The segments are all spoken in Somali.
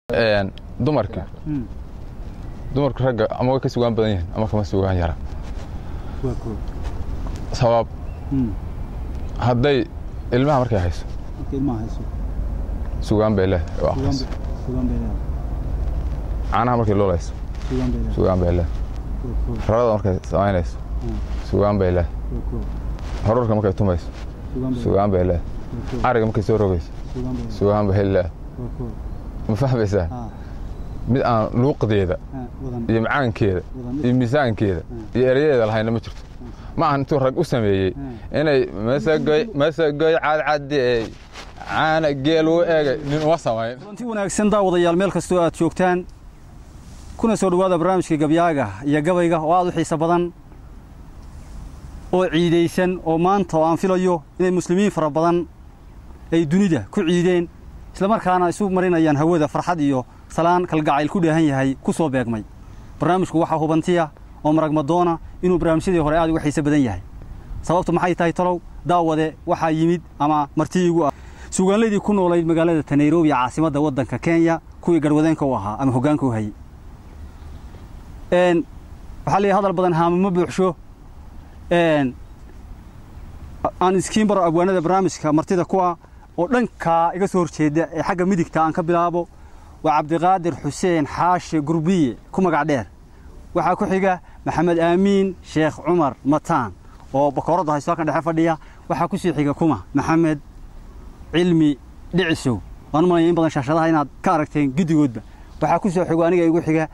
dumarka dumarka ragga ama way ka sugaan badan yihiin ama kama sugaan yara sabab hadday ilmaha markay hayso sugaan bay leedahay oo aqriso caanaha markay loolayso sugaan bay leedahay rarada markay samaynayso sugaan bay leedahay horarka markay tumayso sugaan bay leedahay ariga markay soo rogayso sugaan bay leedahay ma fahmaysaa mid aan luuqdeeda iyo macaankeeda iyo miisaankeeda iyo erayadeeda lahayna ma jirto ma ahan intuu rag u sameeyey inay masagoy cadcadeey caana geel u egay nin uma samayn kulanti wanaagsan daawadayaal meel kastoo aad joogtaan kuna soo dhowaada barnaamijka gabyaaga iyo gabayga oo aad u xiiso badan oo ciidaysan oo maanta oo aan filayo inay muslimiin fara badan ay dunida ku ciideen islamarkaana isu marinayaan hawada farxad iyo salaan kalgacayl ku dheehan yahay ku soo beegmay barnaamijku waxaa hubantiya oo maragmadoona inuu barnaamijyadii hore aad uga xiise badan yahay sababtu maxay tahay talow daawade waxaa yimid ama martiigu ah suugaanladii ku noolayd magaalada ta nairobi caasimadda waddanka kenya kuwii garwadeenka u ahaa ama hoggaanka u hayey waxaa leeyahay hadal badan haamama buuxsho aan iskiin baro abwaanada barnaamijka martida kuwa oo dhankaa iga soo horjeeda ee xagga midigta aan ka bilaabo waa cabdiqaadir xuseen xaashe gurbiye ku magac dheer waxaa ku xiga maxamed aamiin sheekh cumar mataan oo bakooradda haysto halkan dhexe fadhiya waxaa ku sii xiga kuma maxamed cilmi dhicisow waan u malaya in badan shaashadaha inaad ka aragteen guddigoodba waxaa ku soo xigo aniga igu xiga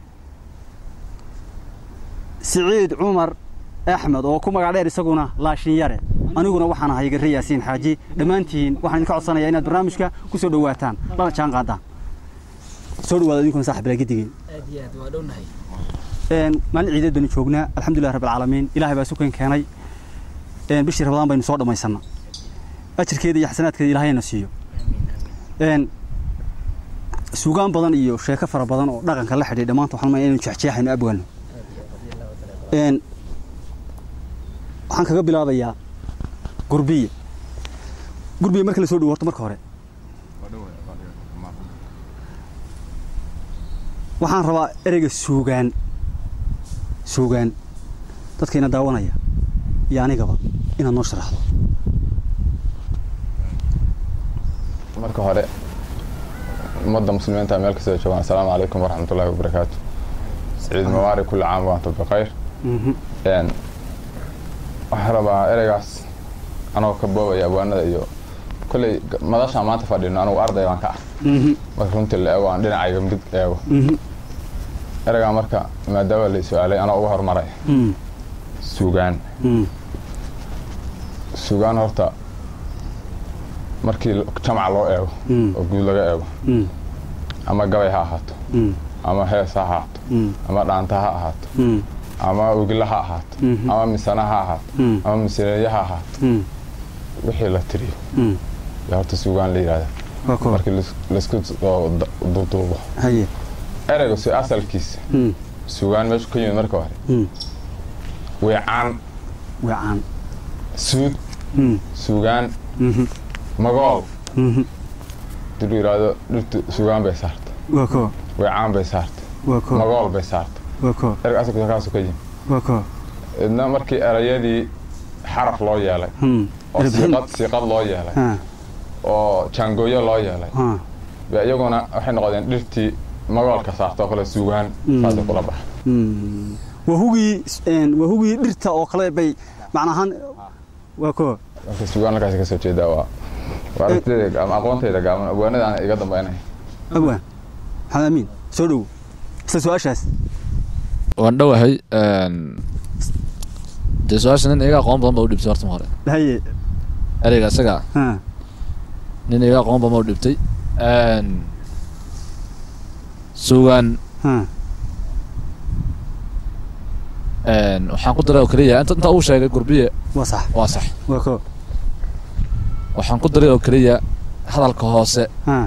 siciid cumar axmed oo ku magac dheer isaguna laashin yare aniguna waxaan ahay garre yaasiin xaaji dhammaantiin waxaan idinka codsanayaa inaad barnaamijka ku soo dhowaataan lana jaan qaadaan soo dhawaada idinkuna saaxib ilaa gidigeen maalin ciideed baynu joognaa alxamdulilah rabbi alcaalamiin ilaahay baa sukan keenay bishii rabadaan baynu soo dhammaysanna ajirkeeda iyo xasanaadkeeda ilaahayna siiyo suugaan badan iyo sheeko fara badan oo dhaqanka la xidhiy dhammaanta waxaan maya inaynu jeexjeexayno abwaano waxaan kaga bilaabayaa gurbiye gurbiye marka la soo dhawo horta marka hore waxaan rabaa ereyga suugaan suugaan dadkayna daawanaya iyo anigaba inaad noo sharaxdo marka hore ummadda muslimiinta meel kastoo joogaan assalaamu calaykum waraxmatullaahi wabarakaatu saciid mawaari kulli caam waantum bikhayr waxaan rabaa ereygaas anagoo ka boobaya abwaanada iyo kolley madashaan maanta fadhino anugu arday baan ka ah marka runtii la eego aan dhinacayga midig eego ereygaa marka maadaama la su-aalay anoo uga hormaray suugaan suugaan horta markii jamac loo eego oo guud laga eego ama gabay ha ahaato ama hees ha ahaato ama dhaanta ha ahaato ama ogila ha ahaato ama misana ha ahaato ama misaneeye ha ahaato wixii la tiriyo yaa horta suugaan la yidhahda markii laisku duuduubo ereyga si asalkiisa suugaan meeshu ka yimid marka hore weecaan weecaan suud suugaan magool dib la yidhaahdo dhirtu suugaan bay saarta weecaan bay saarta magool bay saarta ereyga asalkiisa kaasu ka yimid idna markii erayadii xaraf loo yeelay oo siiqad siiqad loo yeelay oo jaangooyo loo yeelay ba iyaguna waxay noqdeen dhirtii magoolka saarta oo kale suugaan saasay kula baxa wahugii wahugii dhirta oo kale bay macnahaan waa ko marka suugaan halkaas ka soo jeedaa waa waa aragtidayda ama aqoontayda gaaban abwaanada aan iga dambaynaya abwaan maxamed amiin soo dhowo isla su-aashaas waan dhowahay dee su-aasha nin iga aqoon badan ba u dhibtay horta ma hore haye ereyga isaga nin iga aqoon badan ba u dhibtay suugaan waxaan ku daray oo keliya inta inta uu sheegay gurbiye waa sax waa sax waa ko waxaan ku daray oo keliya hadalka hoose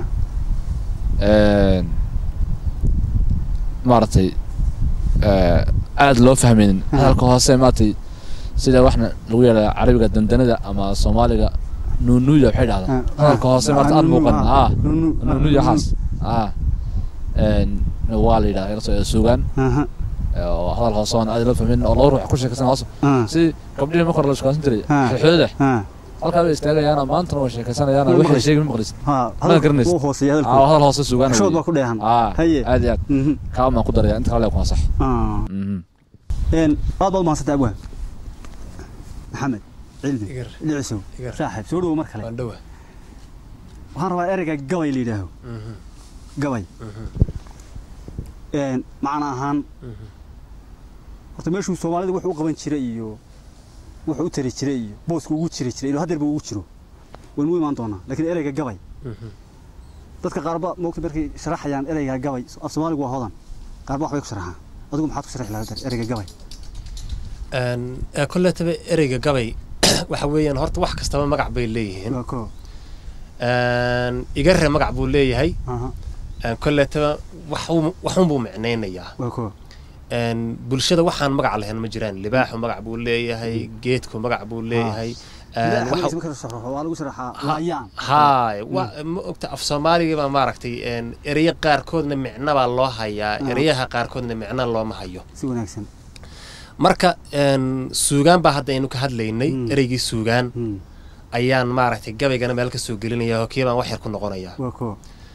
maaragtay aada loo fahmaynin hadalka hoose maaragtay sida waxna lagu yeedhaa carabiga dandanada ama soomaaliga nuunuuya waxay dhahdaa hadalka hoose maarata aada muuqan a nuunuuya waxaas a een, waa la yidhaha ila soo suugaan aha oo hadal hoose oon aad loo fahmin oo laba ruux ku sheekaysan hoose ah si gabdhihii marka hore la shukaasan jiray Ah. xooxooda ah halkaa bay istaagayaana maantana way sheekaysanayaan Ma waxay maqlaysid? sheegi ma maqlisid ha Ma garanaysid. wuu hooseeya Aa, hadalku hadal hoose suugaan shood baa ku dheehan aa Haye. aad iyo aad Mhm. kaa maan ku daraya inta kale kuma sax ah Mhm. een aad baad mahadsantahay abwaan maxamed cilmi Igar. dhicisow Igar. saaxiib soo dhowo mar kale waan dhowa waxaan rabaa ereyga gabay la yidhaaho gabay een macna ahaan horta meeshuu soomaalida wuxuu u qaban jiray iyo wuxuu u tari jiray iyo boosku ugu jiri jiray ilo haddeerba ugu jiro waynu u imaan doonaa laakiin ereyga gabay dadka qaarba moogta markay sharaxayaan ereyga gabay af soomaaligu waa hodan qaarba waxbay ku sharaxaan adigu maxaad ku sharaxi lahaa ereyga gabay kolletaba ereyga gabay waxa weeyaan horta wax kastaba magac bay leeyihiin waa koo igare magac buu leeyahay aha kolletaba waxuu- waxuunbuu micnaynayaa waa koo bulshada waxaan magac lahayn ma jiraan libaaxu magac buu leeyahay geedku magac buu leeyahay Ilaahay waxa- xaqiisa marka la sharaxo waa lagu sharaxaa laayaan haay wa ma ogta af soomaaliga baa maaragtay ereyo qaarkoodna micno baa loo hayaa Ah. ereyaha qaarkoodna micno looma hayo si wanaagsan marka een, suugaan baa hadda aynu ka hadlaynay Mm. ereygii suugaan Hmm, ayaan maaragtay gabaygana meel ka soo gelinaya oo kii baan wax yar ku noqonayaa waa koo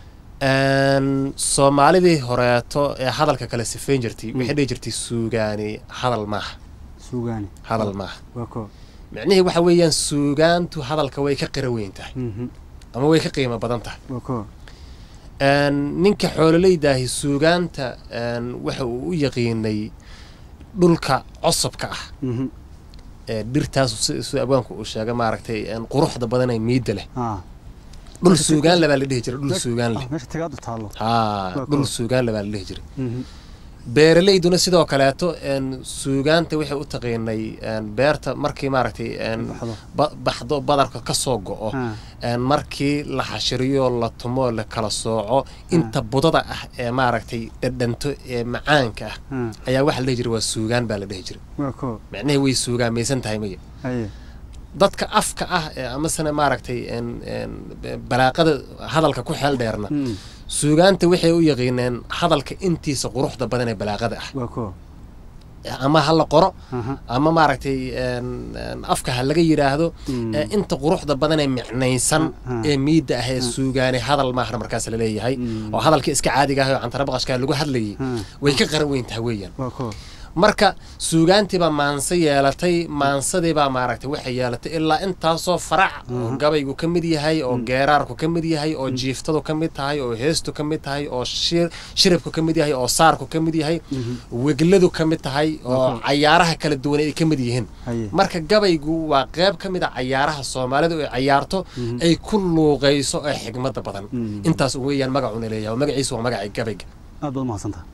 Een, soomaalidii horeeto ee hadalka kale sifayn jirtay Mm. waxay dhihi jirtay suugaani hadal maaha suugaani hadal maaha waa koo micnihii waxa weeyaan suugaantu hadalka way ka qira weyn tahay Mhm, ama way ka qiimo badan tahay waa koo Een, ninka xoololeydaahi suugaanta een, waxa uu u yaqiinay dhulka cosabka ah Mhm, ee dhirtaas si- sida abwaanku uu sheegay maaragtay een, quruxda badan ee miidda leh ah dhul Meesha- suugaan le baa la dhihi jiray dhul meesha- suugaan leh ah, meesha tagaadu taallo haa Waa dhul cool. suugaan le baa la dhihi jiray Mhm, beeraleyduna sidoo kaleeto een, suugaanta waxay u taqiinay een, beerta markii maaragtay een, baxdo ba- baxdo badarka ka soo go'o ah een, markii la xashiriyo la tumo la kala sooco inta budada ah ee maaragtay dhadhanto ee macaanka ah ah ayaa waxaa la dhihi jiray waa suugaan baa la dhihi jiray waa koo micnihii way suugaamaysan tahay maya haye dadka afka ah ee amasena maaragtay een, een, balaaqada hadalka ku xeel dheerna Hmm, suugaanta waxay u yaqiineen hadalka intiisa quruxda badan ee balaaqada ah waa koo ama ha la qoro aha ama maaragtay een, een, afka ha laga yidhaahdo Hmm, ee inta quruxda badan ee micnaysan Ah, ah. ee miidda ah ee Ah. suugaane hadal maahna markaas la leeyahay Hmm. oo hadalkii iska caadiga ah oo cantara baqashkaa lagu hadlayay ah way ka qaran weyn tahay weeyaan waa koo marka suugaantiibaa maanse yeelatay maansadiibaa maaragtay waxay yeelatay ilaa intaasoo farac oo Mhm. gabaygu ka mid yahay oo Mm. geeraarku ka mid yahay oo jiiftadu ka mid tahay oo heestu ka mid tahay oo shir shiribku ka mid yahay oo saarku ka mid yahay Mhm, wegladu ka mid tahay oo Mhm. cayaaraha kala duwan ay ka mid yihiin haye marka gabaygu waa qayb ka mid a cayaaraha soomaalidu ay cayaarto Mhm. ay ku luuqayso ee xigmada badan Mhm. intaas weeyaan magacuna leeyahay magaciisu waa magacii gabayga aad baad mahadsantaha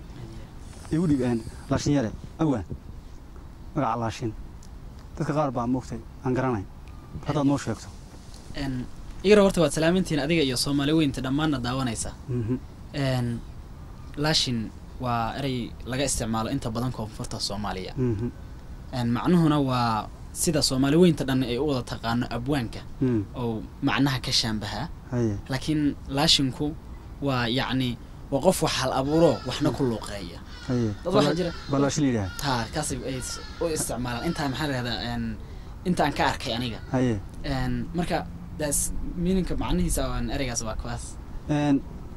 igu dhiib een laashin yare awaan magaca laashin dadka qaar baa moogtay aan garanayn haddaad noo sheegto Een, igara horta waad salaamintiin adiga iyo soomaali weynta dhammaanna daawanaysa Mhm, Een, laashin waa erey laga isticmaalo inta badan koonfurta soomaaliya mhm, Een, macnuhuna waa sida soomaali weynta dhan ay u wada taqaano abwaanka mhm, oo macnaha ka shaambahaa haye laakiin laashinku waa yacni waa qof wax hal abuuro waxna ku luuqeeya haye dad waxaa jira baa laashin la yidhaha taa kaasay ay s- u isticmaalaan intaa maxaa la yihahdaa een, intaan ka arkay aniga haye Een, marka daas miininka macnihiisa aan ereygaas waa kuwaas een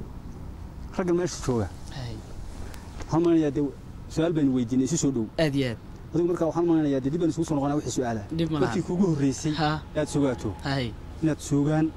raggan meesha jooga Hay, waxaan malinayaa dee su-aal baynu weydiinay isu soo dhow aad iyo aad adigu markaa waxaan malinayaa dee dib baan isugu soo noqonaa wixii su-aala dhib ma markii laha kuugu horreysay ha aad sugaato hay inaad suugaan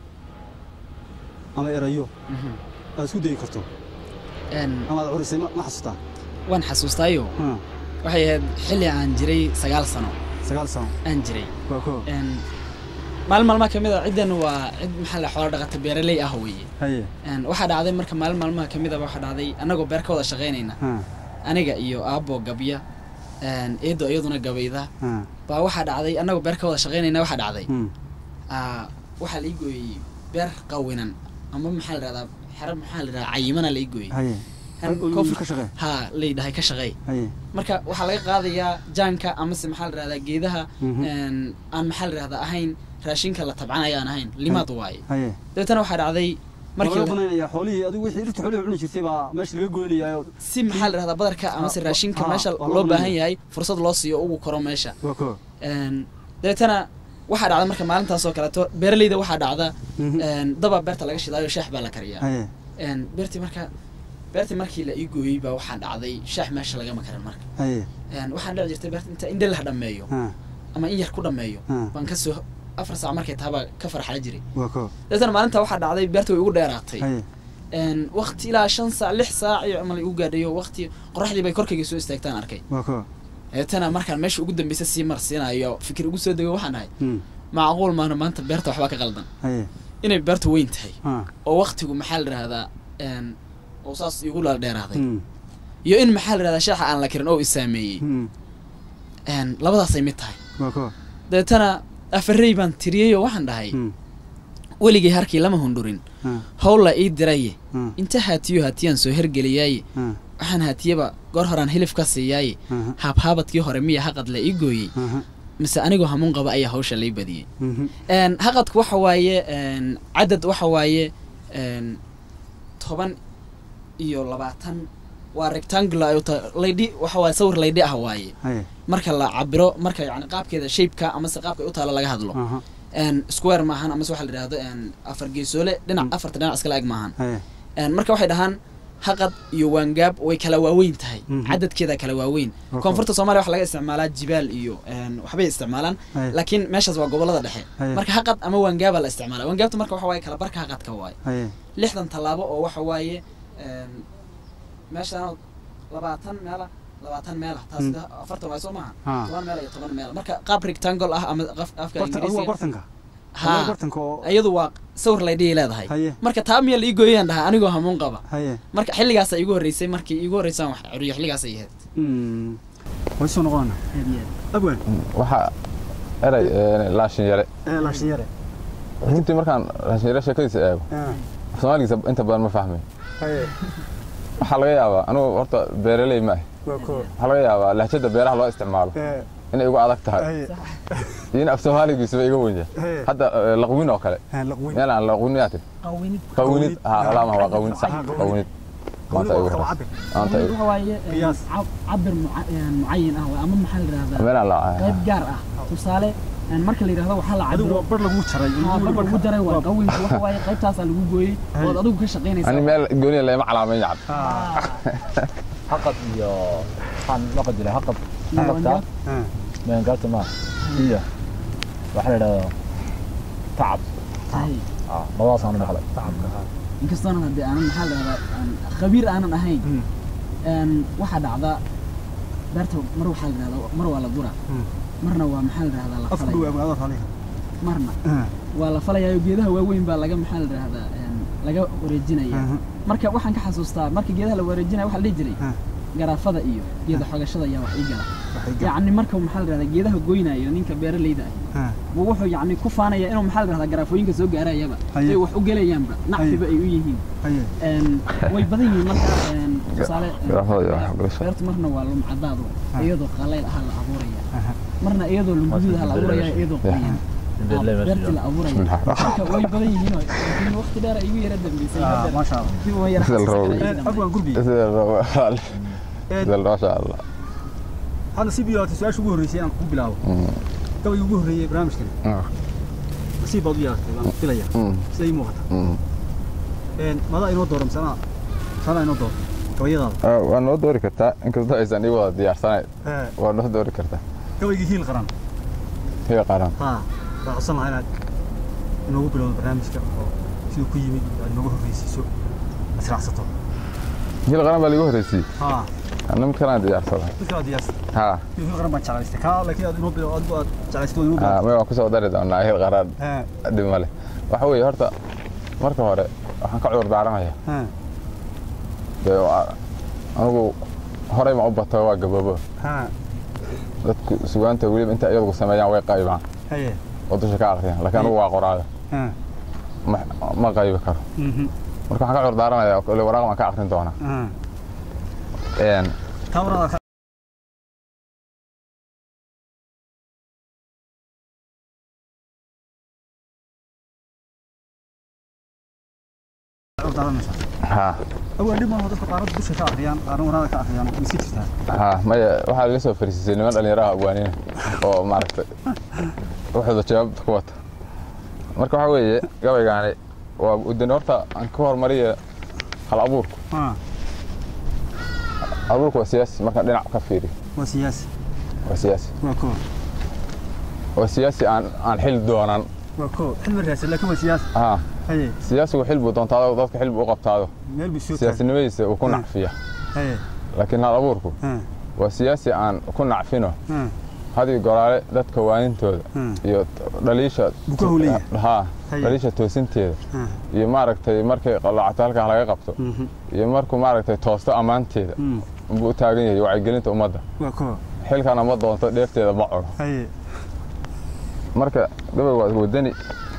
ama erayo mhm. aad isku dayi karto Een, ama aad curisay ma ma xasuustaa waan xasuustaayo Ha, waxay ahayd xilli aan jiray sagaal sano sagaal sano aan jiray waa koo Een, maalin maalmaha kamid a ciddan waa cid maxaa la xoolo dhaqata beeraley ah weeye haye Een, waxaa dhacday marka maalin maalmaha kamid a waxaa dhacday annagoo beer ka wada shaqaynayna ha aniga iyo aabbo gabya een, eedo iyaduna gabayda ha baa waxaa dhacday annagoo beer ka wada shaqaynayna waxaa dhacday hmm, aa, waxaa la ii gooyey beer qawinan ama maxaa la dhahdaa xero maxaa la dhahdaa cayimana la ii gooyey haye Een, Ol- koonfur- ka shaqee haa layidhahay ka shaqeey haye marka waxaa laga qaadayaa jaanka amase maxaa la dhahdaa geedaha Mhm. een, aan maxaa la dhahdaa ahayn raashinka la tabcanaya aan ahayn limaad waaye haye dabeetana waxaa dhacday markii laga la- banaynaya xoolihii adigu wixii dhirta xoolihii cuni jirtay baa meesha laga goynayaa si maxaa la dhahdaa badarka amase Ah, raashinka ah, meesha waa loo loo baahan banaynaya. yahay fursad loo siiyo ugu koro meesha waa ko Een, dabeetana waxaa dhacda marka maalintaas oo kaleeto beeraleyda waxaa dhacda een, daba beerta laga shidaayo shaax baa la kariyaa haye Een, beertii marka beertii markii la ii gooyey baa waxaa dhacday shaax meesha lagama karin marka haye Een, waxaan dhici jirtay beerta inta indhe la dhammeeyo ha ama in yar ku dhammeeyo Hmm. baan kasoo afar saac markay tahabaa ka farxala jiray waa ko dabeetana maalinta waxaa dhacday beerta way ugu dheeraatay haye Een, waqti ilaa shan saac lix saac iyo camal igu gaadhayo waqti qoraxdii bay korkayga soo istaagtaan arkay waa ko dabeetana markaan meesha ugu dambeysa sii marsiinayo fikir ugu soo dego waxaan ahay Hmm. macquul maana maanta beerta waxbaa ka qaldan haye inay beertu weyn tahay ha oo waqtigu maxaa la dhahdaa een, oo saas igu la dheeraaday Hmm. iyo in maxaa la dhahdaa shaaxa aan la karin oo isaameeyey Hmm. Een, labadaasay mid tahay waa ko dabeetana afarey baan tiriyey oo waxaan dhahay Hmm. weligay harkii lama hundurin ha howla ii diraye ha inta haatiyo haatiyaan soo hergeliyaaye ha waxaan haatiyaba goor horaan hilif ka siiyaaye ha haabhaabadkii hore miya haqad la ii gooyey ha mise anigoo hamuun qaba ayaa hawsha lay badiyey Mhm. Een, haqadku waxa waaye een, cadad waxa waaye een, toban iyo labaatan waa rectangular ay ta- laydhi waxa waaye sawir laydhi ah waaye haye marka la cabiro marka yani qaabkeeda shapeka amase qaabka ay u taalo laga hadlo aha Een, square maahan amase waxa la yidhahdo een, afar geesoole dhinac afarta dhinac iskala eg maahan haye Een, marka waxay dhahaan haqad iyo waangaab way kala waaweyn tahay Mhm. cadadkeeda kala waaweyn Okay. koonfurta soomaaliya waxa laga isticmaalaa jibaal iyo een, waxbay isticmaalaan haye laakiin meeshaas waa gobolada dhexe haye marka haqad ama waangaaba la isticmaala waangaabta marka waxa waaye kala barka haqadka waaye haye lixdan tallaabo oo waxa waaye een, meeshaan labaatan meela labaatan meela taas Mm. de- afartan waay soo maaha ha toban meel iyo toban meel marka qaab rectangle ah ama qaf- afka bartan adigu waa ingiriisiga bartanka ha Adigu bartanka oo iyadu waa sawir laydhihi leedahay haye marka taa miya la ii gooyayaan dhahaa anigoo hamuun qaba haye marka xilligaasa igu horreysay markii igu horreysaan wax curiyo xilligaasay ahayd Hmm. way soo noqonana abwan waxaa eray ee, laashin yare ee laashin yare runtii markaan laashin yare sheekadiisa eego ha soomaaligiisa inta badan ma fahmay haye waxaa laga yaabaa anugu horta beeraley ma ahi waa ko waxaa laga yaabaa lahjada beeraha loo isticmaalo ee inay igu adag tahay haye iyo in af soomaaligiisuba iga weyn yahay haye hadda ee, laqwin oo kale ha laqweyn meel aan laqwin yaa tiri qawinid qawinid ha Ah. walaama waa qawinid sax Ah, qawinid. qawinid maanta igu waa horeysa cabir maanta igu waxa waaye een, Qiyaas. cab- cabir muca- een, mucayin ah waay, ama maxaa la yidhahdaa meel aan la qayb gaar ah tusaale een, marka la yidhahdo waxaa la adigu cabiro waa bar lagu jaray haa, bar lagu jaray waa qawinka waxa waaye qaybtaasaa lagu gooyey Hay. ood adigu ka shaqaynaysa ani meel gooniya lama calaameyn yacab haqad iyo waxaan laqad jiray haqad Iyo haqadka waangaab. ha maangaabta ma iyo waxaa la yidhahdaa tacab Hay. ah labadaasaan u dhexlay inkastoona haddii aanan maxaa la yidhahdaa aan khabiir aanan ahayn Hmm. een, waxaa dhacda beerta mar waxaa la yidhahdaa mar waa la dura Hmm. marna waa maxaa la yidhahdaa la afka dhow falaya abwaado raaliga marna ha waa la falayaayo geedaha waaweyn baa laga maxaa la yidhahdaa een, laga wareejinaya ha marka waxaan ka xasuustaa marka geedaha la wareejinaya waxaa la dhihi jiray ha garaafada iyo geeda xogashada ayaa wax ii gala waxay gaa yacni marka maxaa la yidhahdaa geedaha goynayo ninka beeraleyda ah ha buu wuxuu yacni ku faanaya inuu maxaa la yidhahdaa garaafooyinka soo gaarayaba Haye. ay wax u gelayaanba nacfiba ay u yihiin haye Een, way badan yihiin marka een, tusaale een, garaafada iyo wax galasho. beertu marna waa lumcadaado Ha. iyadoo qallayl ahaa la abuuraya Aha. marna iyadoo lumguduud ahaa la abuuraya iyadoo Ya. qoyan beertii la abuuraya marka way badan yihiin oo laakiin waqti dheer ay igu yara dambeysay Ah, hadda maasha Allah. dib uma yara Sida la rabo. xasuusan Ee, karay abwan gurbi sida la rabo Ee, sida la rabo masha allah hadda si biyo su-aasha ugu horreysay inaan ku bilaabo Mm, gabayga ugu horreeyey barnaamijkan ah, nasiib baad u yeelatay waan filaya mm, sida ii muuqata mm. Een, madaa inoo dooran sanaa sanaa inoo door gabayadaada Ah, waa noo doori kartaa inkastoo aysan ii wada diyaarsanayn Ee, waa noo doori kartaa gabaygii hiil qaran higa qaran haa waan codsan lahaa inaad inoogu bilowdo barnaamijka oo siduu ku yimid aad inoogu horreysiiso aad israacsato higa qaran baa liigu horreysiyey haa anna mid kalaan diyaarsaday mid kala diyaarsan ha hiil qaran baan jeclaystay kaa laakiin aad inoo bilow adigu aad jeclaystay inoo ah, bilow may waan kusoo dari doonaa higa qaran haa dhib male waxa weeye horta marka hore waxaan ka cudur daaranayaa haa dee waa- anigu horey ma u bato waa gaboobo haa dadku sugaanta weliba inta iyagu sameeyaan way qaybaan haye oo dusha ka aqriyaan laakiin anigu waa qoraayo haa ma ma qaybi karo mhm marka waxaan ka cudur daaranayaa kole waraaq baan ka aqrin doonaa haa Een, taa waraada ha awal dhib maaha dadka qaarad dusha ka akhriyaan qaarna waraada ka akhriyaan way iska jirtaa ha maya waxaa laga soo fariisisay niman dhallinyaraha abwaanina oo maaragtay waxooda jawaabta ku wata marka waxaa weeye gabaygaani waa udin horta aan ka hormariya hal abuurku ha abuurku waa siyaasi markaan dhinac ka fiiriyo waa siyaasi waa siyaasi waa koo waa siyaasi aan aan xil doonan waa koo xil markaasi laakiin waa siyaasi ha haye siyaasigu xil buu doontaado dadka xil buu u qabtaado meel buu soo taagay siyaasinimadiisa uu ku Hmm. nacfiya haye laakiin hal abuurku ha waa siyaasi aan ku nacfino ha hadii goraale dadka waanintooda ha iyo dhaliisha Buu ka howleeyahay. ha Haye. dhaliisha toosinteeda ha iyo maaragtay markay qalacto halkaa laga qabto mhm iyo markuu maaragtay toosto ammaanteeda mhm buu u taagan yahay wacyigelinta ummadda waa koo xilkana ma doonto dheefteeda ma cuno haye marka gabay waa wadani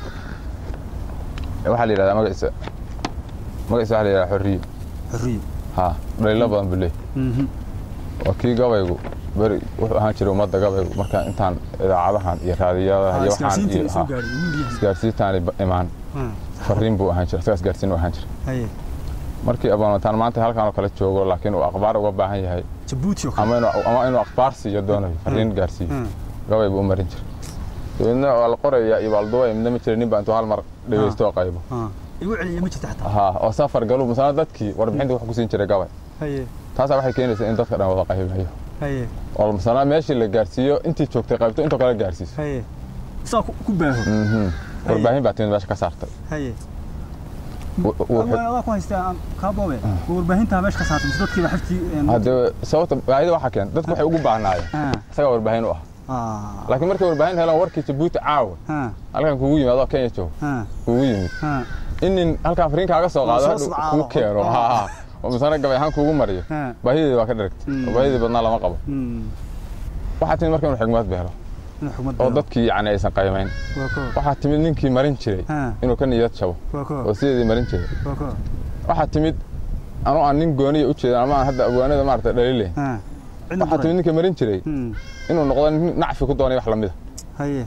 waxaa la yidhahdaa magaciisa magaciisa waxaa la yidhahdaa xorriyo xorriyo ha dhaliilo badan buu leeyahy mhm waa kii gabaygu beri wuxuu ahaan jiray ummadda gabaygu marka intaan idaacadahan iyo raadiyadaha iyo waxaan isgaarsiinta iyo soo ha, gaaray wiil yahay isgaarsiintaani ba- imaan ha fariin buu ahaan jiray isagaa isgaarsiin u ahaan jiray haye markii aboonataan maanta halkan oo kale joogo laakiin uu akhbaar uga baahan yahay jabuuti oo kale ama inuu ama inuu akhbaar siiyo doonayo fariin gaarsiiyo ha gabay buu u marin jiray dabeedna waa la qorayaa iyo baalduwa midna ma jira nin baa intuu hal mar dhegeysto oo qaybo ha igu celiya ma jirta xataa ha oo safar galu masana dadkii warbixinta wax ku siin jiray gabay haye taasaa waxay keenaysaa in dadka dhan wada qaybayo haye oo masana meeshii la gaarsiiyo intii joogtay qaybto intoo kale gaarsiiso haye saa ku ku baaho Mhm. warbaahin baa timid meesha ka saartay haye W- w- Awal adaa ku haystaa aan kaa boobe warbaahinta meesha ka saartay mise dadkiiba xaftii hadde sababta baahida waxaa keen dadku waxay ugu baahnaayeen ha isagaa warbaahin u ah ha laakiin markay warbaahin helaan warkii jabuuti caawa ha halkan kugu yimaado kenya joog ha kugu yimid ha in nin halkan fariin kaaga soo qaado soo hadhow socdaalo. kuu keeno ha ha oo misana gabay ahaan kuugu mariyo ha baahideedi waa ka dharagtay Mm. oo baahidii badnaa lama qabo mm waxaa timid marka inuu xigmad beelo ina xumad oo dadkii yacni aysan qaymayn waa koo waxaa timid ninkii marin jiray ha inuu ka niyad jabo waa koo oo sideedii marin jiray waa koo waxaa timid anuu aan nin gooniya u jeedan ama aan hadda abwaanada maarata dhalile ha cidna waxaa timid ninkii marin jiray mm inuu noqdo nin nacfi ku doonay wax lamida haye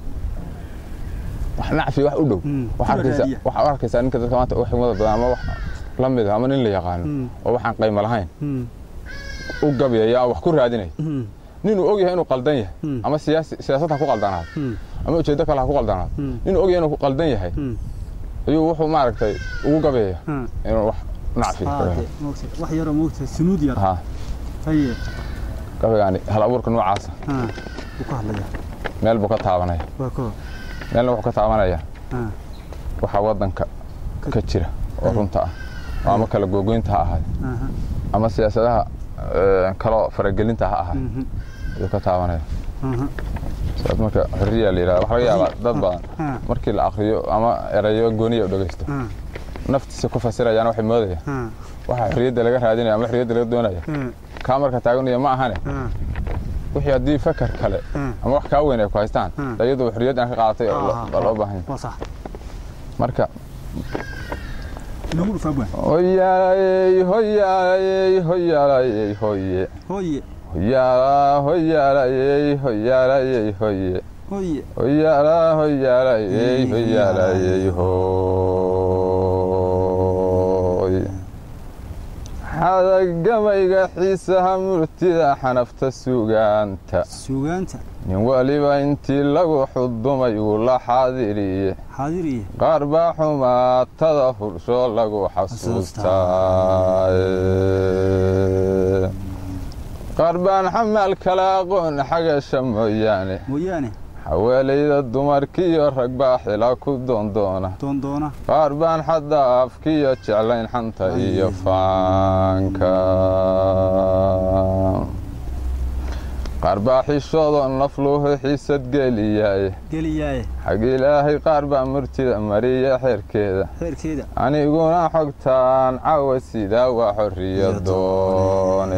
wax nacfi wax u dhow Mm. waxaa Kula arkaysa raadiya. waxaa u arkaysaa ninka dadka maanta u xigmada badan ama wax la mid ah ama nin la yaqaano Mm. oo waxaan qaymo lahayn mm u gabyaya oo wax ku raadinaya mm ninuu og yahay inuu qaldan yahay Mm. ama siyaasi siyaasad ha ku qaldanaado mm ama ujeeddo kale ha ku qaldanaado Mm. ninuu og yahay inuu qaldan yahay mm ayuu wuxuu maaragtay ugu gabyaya ha inuu wax nacfi ha de moogta wax yaroo moogta sunuud yar ha haye gabaygaani hal abuurka noocaasa ha wuu ka hadlayaa meel buu ka taabanaya waa koo meelna wuxuu ka taabanaya ha waxaa waddanka ka jira oo Ay. runta ah oo ama kala googoynta ha ahaade aha ama siyaasadaha eh, kaloo faragelinta ha ahaade mhm ayuu ka taabanaya aha sidaas marka xorriya la yidhahda waxaa laga yaabaa dad badan ha markii la akriyo ama erayo gooniya u dhegeysto ha naftiisa ku fasirayaan waxay moodayaan ha waxa xorriyadda laga raadinaya ama xorriyadda laga doonaya ha kaa marka taaganaya ma ahane ha wixii haddii fakar kale ha ama wax kaa weyn ay ku haystaan Hmm. iyadu xorriyad aan ka qaadatay oo Ah, lo- loo baahan yahay waa sax marka inagu dhufaa baan hoyaalayey hoyaalayey hoyaalayey hoye hooye hoyaala hoyaalayey hoyaalayey hoye hooye hoyaala hoyaalayey hoyaalayey hoy xadagamayga xiisaha murtida xanafta sugaanta suugaanta nin waliba intii lagu xudumay uu la xaadiriye xaadiriye qaar baa xumaatada fulsho lagu xasuustaa qaar baan xamaal kala aqoon xagasha mooyaane mooyaane xawaalayda dumarkiiyo rag baa xila ku doondoona doondoona qaar baan xadda afkiyo jeclayn xanta iyo faanka qaar baa xishoodoo nafluhu xiisad geliyaaye geliyaaye xag ilaahay qaar baa murtida mariya xeerkeeda xeerkeeda aniguna xogtaan cawa sidaa waa xorriya doone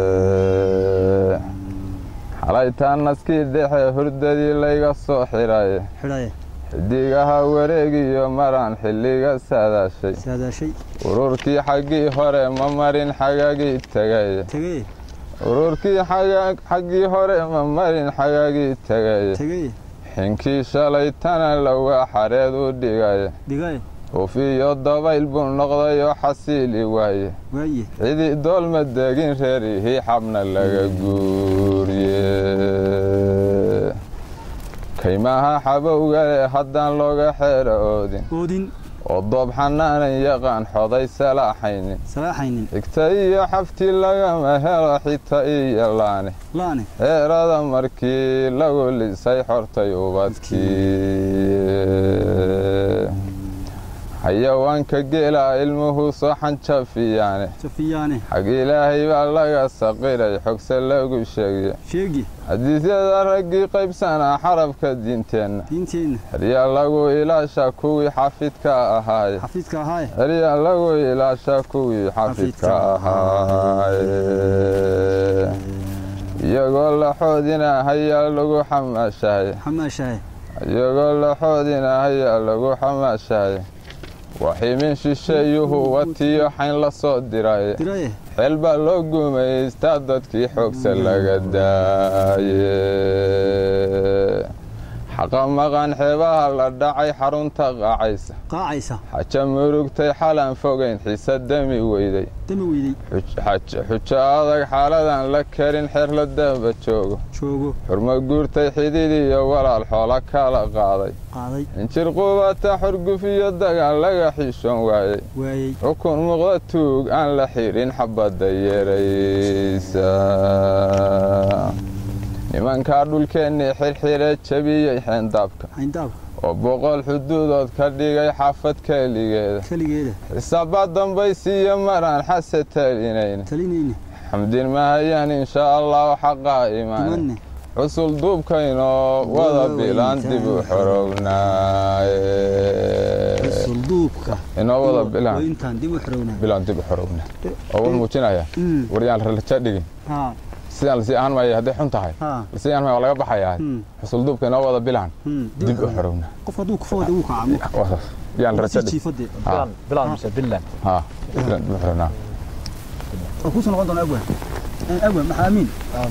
xalaytaan naskii dhexe hurdadii layga soo xidhay xidhaye xidigaha wareegiyo maraan xilliga saadaashay saadaashay ururkii xaggii hore ma marin xagagii tegay tegey ururkii xaga- xaggii hore ma marin xagagii tegay tegey xinkii shalaytana lowga xareed u dhigay dhigaye hufiyo dabayl buu noqday oo xasiili waaye waaye cidii doolma degin reerihii xabna laga guuriye kaymaha xabowgale haddaan looga xeero oodin oodin oo doob xanaanan yaqaan xoday salaaxaynin salaaxaynin xigta iyo xafti lagama helo xita iyo laane laane xeerada markii lagu lisay xortay ubadkii xayawaanka geela ilmuhu soo xanjafiyaane safiyaane xag ilaahay baa laga saqiray xogse lagu sheegay sheegi xadiisyada raggii qaybsanaa xarabka diinteenna diinteenna xeryaa lagu ilaasha kuwii xafidka ahaaye xafiidka ahaaye xeryaa lagu ilaasha kuwii xafidka ahaaye iyagoo la xoodina hayaa lagu xamaashahay xamaashahay iyagoo la xoodina hayaa lagu xamaashahay waximin shisheeyuhu watiyo xayn la soo diray diraye xeel baa loo gumaystaa dadkii xoogsa laga daaye xaqa maqan xeebaha la dhacay xarunta qaacaysa qaacaysa xaja murugtay xalaan fogayn xiisa dami weyday dami weydey xujo adag xaaladan la karin xeer la daba joogo joogo xurmo guurtay xidid iyo walaal xoola kala qaaday qaaday injir qubata xurguf iyo dagaan laga xishoon waayey waayey xukun muuqda tuug aan la xirin xabadda yeeraysa nimankaa dhulkeennii xirxire jabiyey xeendaabka xayndaabka oo boqol xuduudood ka dhigay xaafad keligeeda keligeeda xisaabaa dambaysiiyo maraan xase talinayna talinayne xamdin mahayaan insha allahu xaqaa imaane imanne cusul duubkaynoo wada bilaan dib u xorownaaye sulduubka inoo wada bilaan intaan dib u xorownaa bilaan dib u xorowna oo wuxuu muujinayaa Mm. waryaan ralaja dhigin haa sidaan lasii ahaan maayo hadday xun tahay haa lasii ahaan maayo waa laga baxayaa Mm. xusul duubka inoo wada bilaan Hmm, dib u xorowna qof hadduu kufo wada wuu kaca Waa saas. yaan raja sii dhigin jiifade haa bilan mise bilan haa bilaan dib u xorownaa waa kuusoo noqon doona agwan agwan maxaa amiin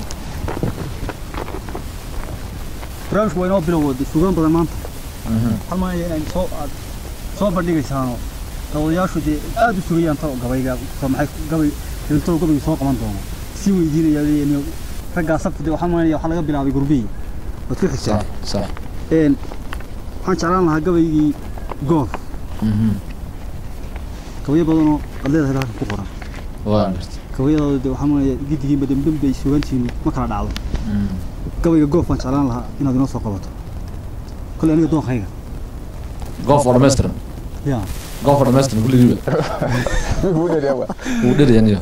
barnaamijku waa inoo bilow sugaan badan maanta waxaan maanaya inay soo aad soo bandhigaysaanoo dawadayaashu dee aad u sugayaan ta gabayga ta maxay gabay intoo gabayga soo qaban doono sii weydiinaya leeyahay raggaa sabti dee waxaan maanaya waxaa laga bilaabay gurbiyi waad ku xigtaa sax een waxaan jeclaan lahaa gabaygii goof gabayo badanoo ad leedahay halkan ku qoran waa garta gabayadooda dee waxaan maanaya giddigiinba dembembe ay sugantihiin ma kala dhacdo gabayga goof waan jeclaan lahaa inaad inoo soo qabato kolley aniga doonkayga goof oo dhammaystiran yaa goof oo dhammaystiran kulligiiba wuu dheriyaniyo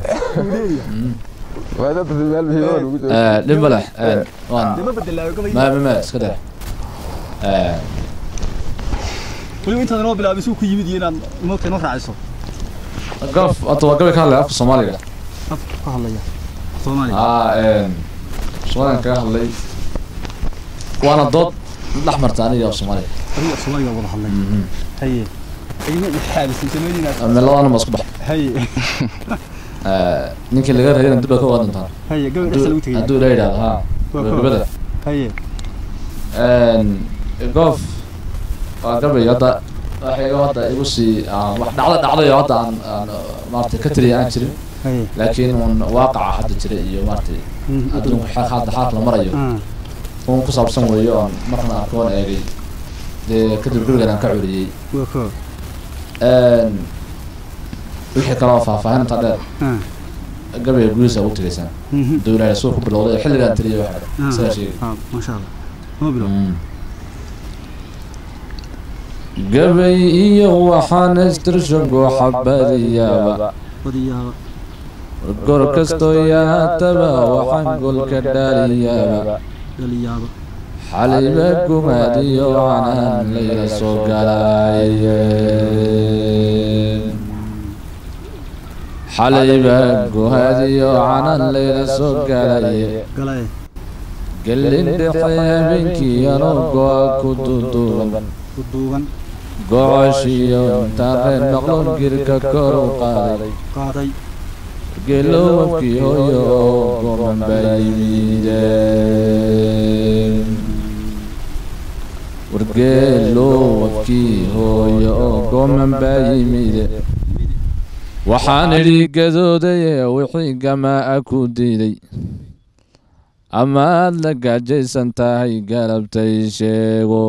dhib ma leh waan ma bedelaayo gabayga ma ma ma iska dheh weliba intaad inoo bilaabay suu ku yimid iyo inaad moogta inoo raaciso goof horta waa gabay ka hadlaya afka soomaaliga afka ka hadlaya soomaaliya aa soomaaligan kaga hadlay waana dood dhex marta aniga af soomaaliga adiga soomaaliga wada hadlay haye igna ixaabisay sameynaynaa labadana ma isku bax haye ninkii laga reeyana dib baa ka wada dhintaan haye gabay dhexda lagu tegaya hadduu ila yidhahdo haa gabagabada haye goof waa gabay hadda waxay hadda igu sii aan wax dhacda dhacdayo hadda aan aan maaragtay ka tiriya aan jirin haye laakiin un waaqaca hadda jira iyo maaragtay adduunku xaq hadda xaaq la marayo un ku saabsan weeyo oon marna arkoon eegay dee kadib gurigan aan ka curiyey waa ko wixii kaloo faahfaahinta dheer gabayga gudihiisa ugu tegaysaan dowlaha suu ku bilowday xilligaan tiriyay waxa sidaa sheegay maasha allah noo bilow gabay iyo waxaan istirshago xabadiyaaba badiyaaba gor kastoo yaataba waxaan golka dhaaliyaaba dhaliyaaba xaliba gumaadiyo canaan layla soo galaaye xaliba guhaadiyo canaan layla soo galaye galaye gelin dhexe habeenkii anoo go-a ku duduuban ku duuban gocoshiyo intaaneen maqloon girka kor u qaaday qaaday gelowabkii hooyo oo goman baa yimideen wargeelow wafkii hooyo oo gooman baa yimide waxaan idhi gadoodaye wixii gamaa ku diiday amaad la gaajaysan tahay galabtay sheego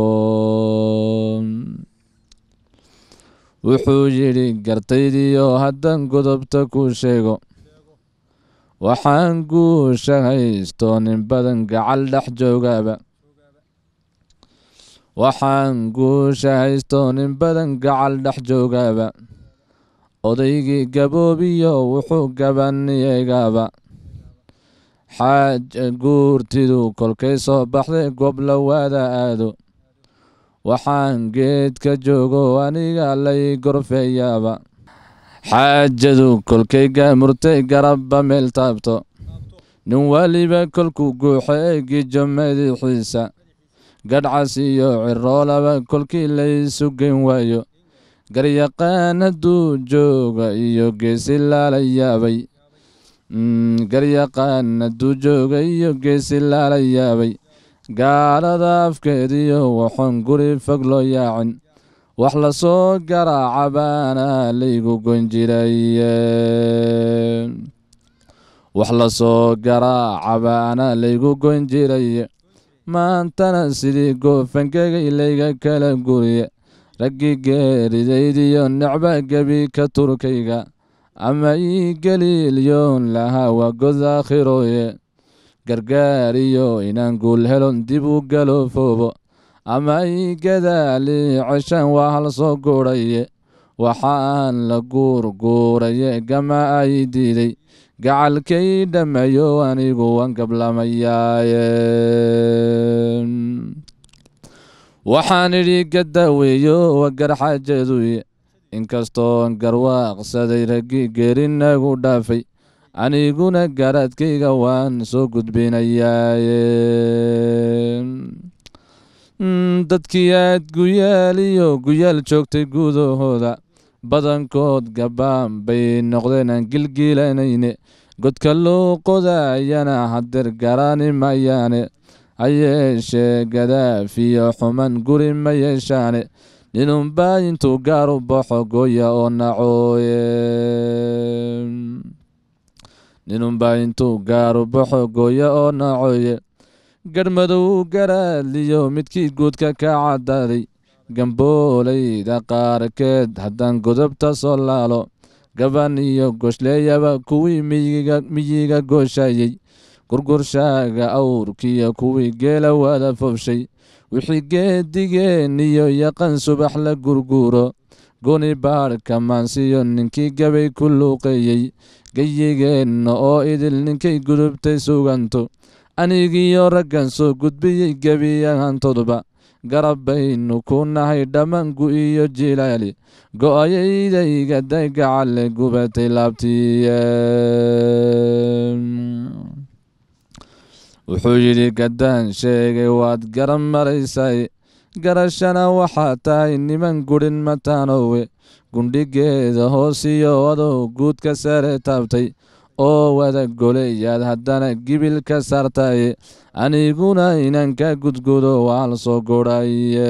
wuxuu yidhi gartaydiyo haddaan godobta ku sheego waxaan guusha haysto nin badan gacal dhex joogaaba waxaan guusha haysto nin badan gacal dhex joogaaba odaygii gaboobiyo wuxuu gabaniyagaaba xaaja guurtidu kolkay soo baxday goob la waada aado waxaan geedka joogo aniga lay gorfeeyaaba xaajadu kolkay gaamurtay garabba meel taabto nin waliba kolkuu guuxo eegijo madaxiisa gadhcas iyo ciroolaba kolkii laysu geyn waayo garyaqaan hadduu jooga iyo geesi laala yaabay garyaqaan hadduu jooga iyo geesi laala yaabay gaalada afkeediyo waxoon guri fog loo yaacin wax lasoo garaaca baana laygu gon jiraye wax lasoo garaaca baana laygu gon jiraye maantana sidii goofangegay layga kala guriye raggii geeridaydiyo necba gebi ka turkayga ama ii galiilyoon lahaa waa god aakhirooye gargaariyo inaan guul helon dib u galoofoobo ama ii gadaali ceshaan waa hal soo guuraye waxaan la guurguuraye gama ay diiday gacalkay dhammeeyo anigu waan gablamayaaye waxaan idhi gadaaweeyo waa garxaajaduye inkastoon garwaaqsaday raggii geerinagu dhaafay aniguna garaadkayga waan soo gudbinayaaye dadkii aad guyaal iyo guyaal joogtay gudahooda badankood gabaan bay noqdeen aan gilgiilanayne godka loo qodayana hadeer garaani mayaane ha yeeshee gadaaf iyo xuman guri ma yeeshaane ninunbaa intuu gaaru baxo gooya oo nacooye ninunbaa intuu gaaru baxo gooya oo nacooye garhmadow garaadliyo midkii guudka ka cadaaday gamboolayda qaarkeed haddaan godobta soo laalo gaban iyo goshleeyaba kuwii miyiga gooshayey gurgurshaaga awrkiyo kuwii geela wada fobshay wixii geedigeen iyo yaqan subax la gurguuro goni baadhka maansiyo ninkii gabay ku luuqeeyey gayigeenna oo idil ninkay gudubtay suganto anigiyo raggan soo gudbiyey gebiyahantoodba garab baynu ku nahay dhammaangu iyo jilaali go-ayaydayga daygacalle gubatay laabtiye wuxuu yidhi gaddaan sheegay waad garan maraysay garashana waxaa tahay niman gudhin mataanowe gundhigeeda hoosiyo adoo guudka sare taabtay oo wada goleyaad haddana gibil ka saartaye aniguna inaan ka gudgudo waa la soo guraye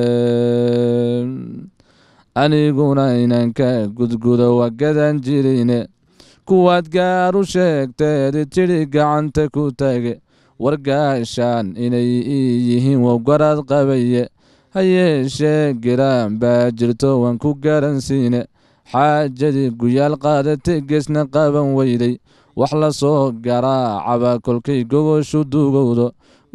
aniguna inaan ka gudgudo waa gadan jirine kuwaad gaar u sheegteedi tidhi gacanta ku taage wargaashaan inay ii yihiin wow garaad qabaye ha yeeshee giraan baa jirto waan ku garansiine xaajadii guyaal qaadatay geesna qaban weyday wax la soo garaacaba kolkay gogoshu dugowdo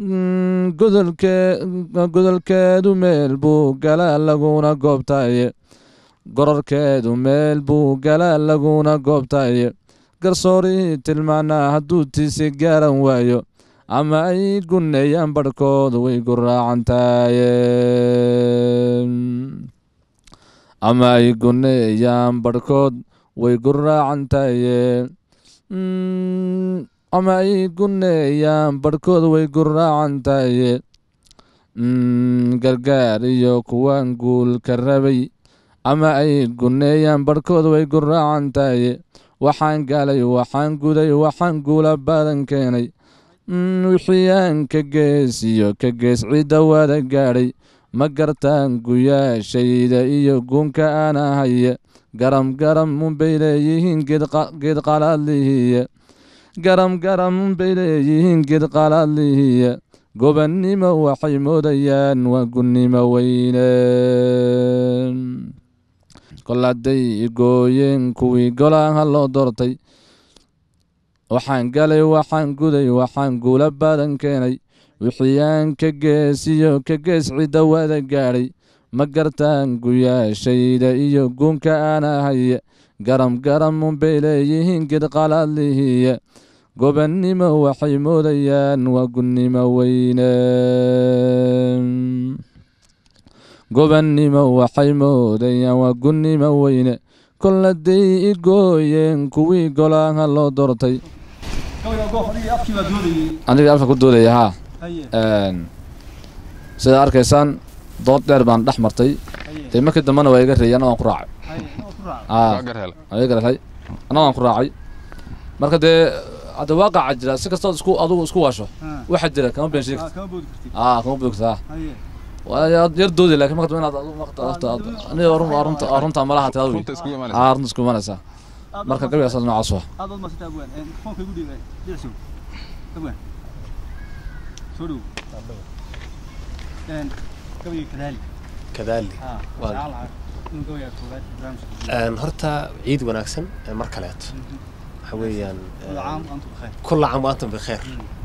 godolkeedu meel buu galaa laguna goobtaye gororkeedu meel buu galaa laguna goobtaye garsoorii tilmaanaa hadduu tiisi gaaran waayo ama ay gunneeyaan barhkood way guraacantaye ama ay gunneeyaan barhkood way guraacantaye ama ay gunneeyaan barhkood way guraacantaye gargaar iyo kuwaan guul ka rabay ama ay gunneeyaan barhkood way guraacantaye waxaan galay waxaan guday waxaan guula badan keenay wixii aan ka gees iyo ka gees cidda wada gaadhay ma gartaan guyaashayda iyo guunka aan ahaye garam garam unbay leeyihiin geed qalaadlihiye garam garam unbay leeyihiin geed qalaadlihiye gobannimo waxay moodayaan waa gunnimo weyne kol hadday gooyeen kuwii golaha loo doortay waxaan galay waxaan guday waxaan guula badan keenay wixii aan ka geesiyo ka gees cidda wada gaadhay ma gartaan guyaashayda iyo guunka aan ahaye garam garam unbay leeyihiin geed qalaadlihiye gobannimo waxay moodayaan waa gunnimo weyne gobannimo waxay moodayaan waa gunnimo weyne kol hadday i gooyeen kuwii golaha loo doortay aniga afka ku doodaya haa sidaa arkaysaan dood dheer baan dhex martay dee markii dambena waa iga reeyay anna waan ku raacay waa garhel waa iga garhay anna waan ku raacay marka dee hadda waaqaca jira si kastood isku adugu isku waasho waxa jira kama been sheegta aa kama boogtaa waa yar doodi laakiin marka dambe inaad adigu marka afta aniga run waa runta waa runta malaha taa wey runta iskugu imanaysa aa runta isku imanaysaa marka gabigaas noocaas waa aad baad maasanta abwaan mikrofoonka igu dhiibay dhicsow abwaan soo dhow gabayga kadaali kadaali haa Waa- jecel lahaa inuu gabayga koowaad barnaamijka Een, horta ciid wanaagsan ee mar kaleeto waxa weeyaan wada caam antu bikheer kulla caam wa antum bikheer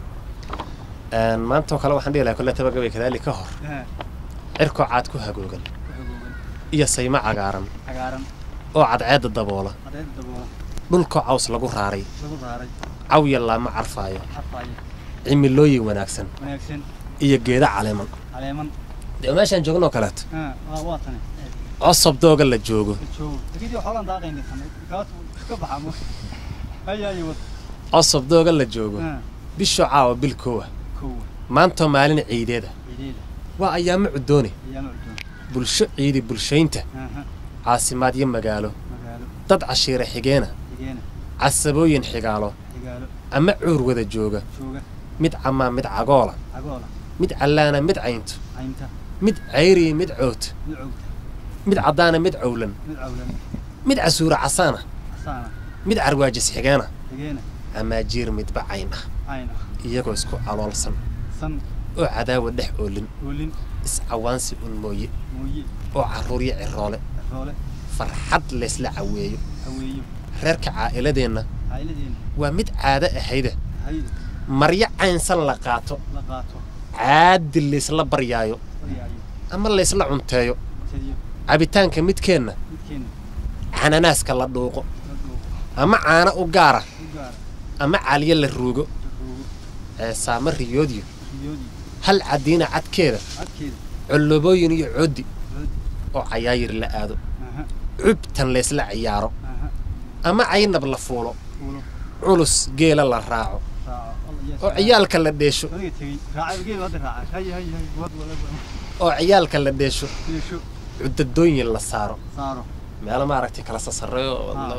Een, maanta oo kale waxaan dhihi lahaa kolletaba gabay kadaali ka hor cirkoo caad ku hagoogan hagoogan iyo saymo cagaaran cagaaran oo cadceedda daboola adeed daboola dhulkoo caws lagu raaray lagu raaray cawya laama carfaayo xarfaayo cimilooyin wanaagsan wanaagsan iyo geeda caleeman caleeman dee meeshaan joogno kaleeto haa waa waa tane cosob dooga la joogo joogo laakiin dii xoolaan daaqayna tane kaas ka baxaa ma haya haya wad cosob dooga la joogo haa bishoo caawa bilkoowa kowa maantoo maalin ciideeda ciideeda waa ayaamo cuddoone ayaama cuddoon bulsho ciidi bulshaynta aha caasimaad iyo magaalo magaalo dad cashiire xigeena xigeena casabooyin xigaalo xigaalo ama cuur wada jooga jooga mid camaa mid cagoola cagoola mid callaana mid caynto caynta mid cayriya mid coota mid cowta mid caddaana mid cowlan mid cawlan mid casuura casaana casaana mid carwaajis xigeena xigeena amaajiir midba cayn ah cayn ah iyagoo isku caloolsan san oo cadaawa dhex oolin oolin iscawaansi un mooye mooye oo carruuryo ciroole roole farxad laysla caweeyo haweeyo reerka caa'iladeenna caa'iladeena waa mid caado ahayda hayda maryo caynsan la qaato la qaato caadi laysla baryaayo baryaayo ama laysla cunteeyo tediyo cabitaanka midkeenna midkeena cananaaska la dhuuqo la dhuuqo ama caano u gaara u gaara ama caalyo la ruugo ruugo ceesaamo riyoodiyo riyoodii hal caddiina cadkeeda cadkeeda collobooyin iyo coddi loodi oo cayaayir la aado aha cubtan laysla ciyaaro aha ama caynab la fuulo fuulo culus geela la raaco raaco alla yes oo ciyaalka la dheesho adiga tegey raacay geed hadda raacay hay hay hay wad wala oo ciyaalka la dheesho yeesho cudadooyin la saaro saaro meelo maaragtay kala sasareeyo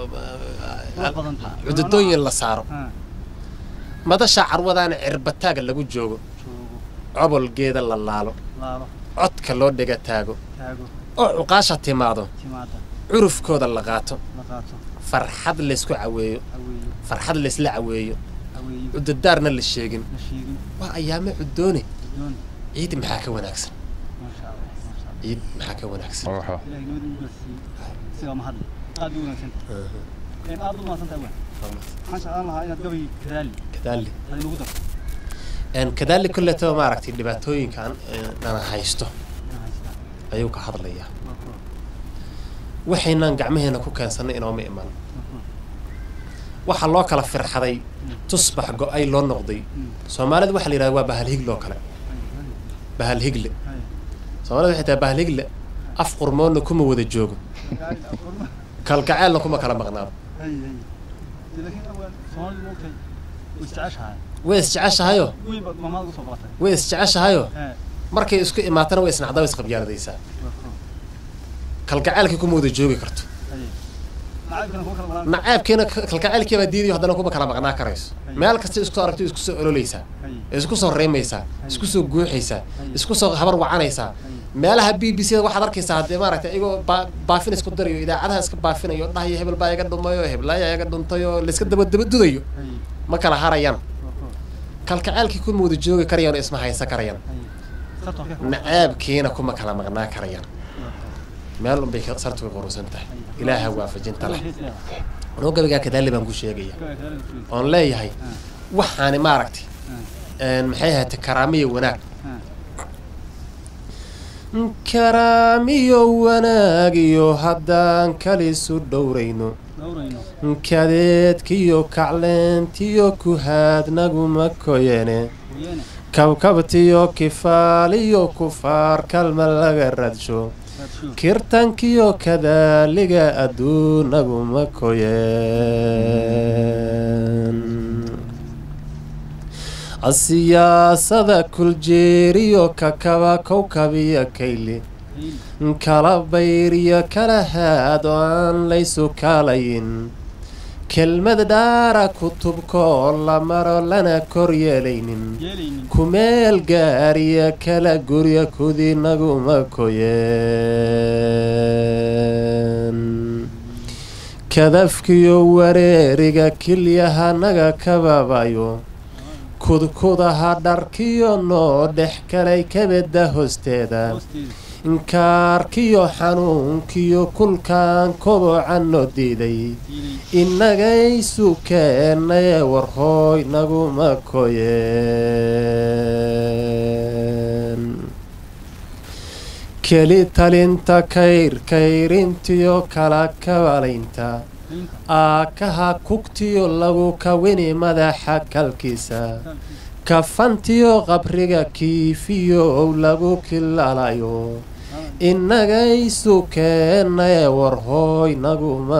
waa badan tahay cudadooyin la saaro ha madasha carwadaana cirbataag lagu joogo joogo cobol geeda la laalo laalo codka loo dhega taago taago oo cuqaasha timaado timaada curufkooda la qaato la qaato farxad laysku caweeyo haweeyo farxad laysla caweeyo haweeyo cudadaarna la sheegin la sheegin waa ayaamo cudoone doon ciid maxaa ka wanaagsan maasha allah maasha allah ciid maxaa ka wanaagsan waxaa ilaahay nabad ugu gaarsiiyey sidaa mahad aad u wanaagsan tahay aad u mahadsan tahay waan waxaan jeclaan lahaa inaad gabay kadaali kadaali aad inagu darto een kadaali kulletaba maaragtay dhibaatooyinkan nana haysto inaan haystaa ayuu ka hadlayaa waa kuwa waxaynan gacmaheena ku keensannay inooma iman waa kuwa waxaa loo kala firxaday tusbax go-ay loo noqday soomaalida waxaa la yidhahda waa bahalhigle oo kale bahalhigle hay soomaalida waxay tahay bahalhigle af qurmoonna kuma wada joogo hay kalgaceelna kuma kala maqnaado hay hay laakiin awaan soomaalidu moogtay way isjeceshahay way isjeceshahayoo weyn baad maamaada usoo baratay way isjeceshahayoo he markay isku imaatana way isnacdaa way isqabyaaladaysaa waa kuwa kalgaceelkii kuma wada joogi karto hay nacaybkana kuma kala malaan naceebkiina kalgaceelkiibaa diidayo haddana kuma kala maqnaa karayso meel kasta isku aragto isku soo ololeysaa hay isku soo reemaysaa isku soo guuxaysaa isku soo habar wacanaysaa meelaha b b c da waxaad arkaysaa haddee maaragtay iyagoo baa- baafin isku darayo idaacadaha iska baafinayo dhahayo hebel baa iga dhumayo heblaaya iga dhuntayo layska daba daba dudayo ma kala harayaan kalkaceelkii kuma wada joogi karayaan oo isma haysan karayaan nacaabkiina kuma kala maqnaa karayaan meel unbay ka- sartu ka qurusan tahay ilaaha waafajinta leh anoo gabaygaa kadaali baan ku sheegaya oon leeyahay waxaani maaragtay een, maxay ahaatay karaamiyo wanaag karaamiyo wanaagiyo haddaan kalisu dhowrayno kadeedkiyo kacleentiyo kuhaadnaguma koyene kabkabtiyo kifaaliyo kufaar kalma laga radsho kirtankiyo kadaaliga adduunaguma koyeen siyaasada kuljeeriyo kakaba kowkabiyo kayli kala bayriyo kala haad oo aan laysu kaalayin kelmad dhaara kutubkoo la maro lana kor yeelaynin kumeel gaariya kala gurya kudinaguma koyeen kadafkiyo wareeriga kilyahanaga kababayo kudkudaha dharkiyo noo dhex kalay kabeda hoosteeda inkaarkiyo xanuunkiyo kulkaan kobocanno diiday innagaysu keennaye warhooy naguma koyeen keli talinta kayr kayrintiyo kala kabalaynta aakaha kugtiyo lagu kawini madaxa kalkiisa kafantiyo qabriga kiifiyo ow lagu kilalayo innagaysu keennaye warhooy naguma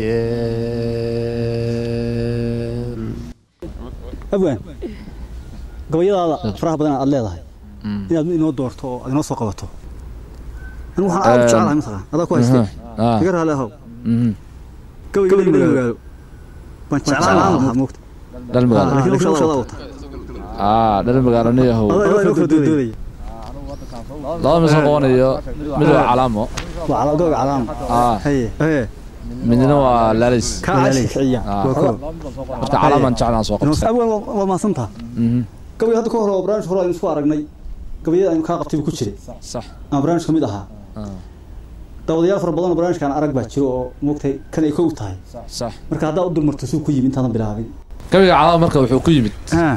koyeen abwaan gabayadaada faraha badan aad leedahay inaad inoo doorto oo aad inoo soo qabato anigu waxaan aad u jecelahay mataqaan adaa ku haystay Ah, iga raali ahow mhm. gabayga magaalo baan jeclaan lahaa moogta dhal magaalo laakiin hawshaada wata ah dhal magaalo nin yahow adaa inoo kala doodaya laba misan qabanayo mid waa calaamo waa cala gabayga calaama ah haye haye midna waa laalis ka ashkiciya Ah. waa koo marka calaamaan jeclaan soo inoo qabtay abwaan waa- waa maasantaha Mhm. gabayga hadda ka hore oo barnaamijka hore aynu isku aragnay gabayada aynu kaa qabtay buu ku jiray sax ama barnaamij ka mid ahaa Ah, daawadayaal fara badan oo barnaamijkan arag baa jiro oo moogtay kan ay kow tahay sax marka haddaa u dulmarto suu ku yimi intaadan bilaabin gabiga calaamo marka wuxuu ku yimid ah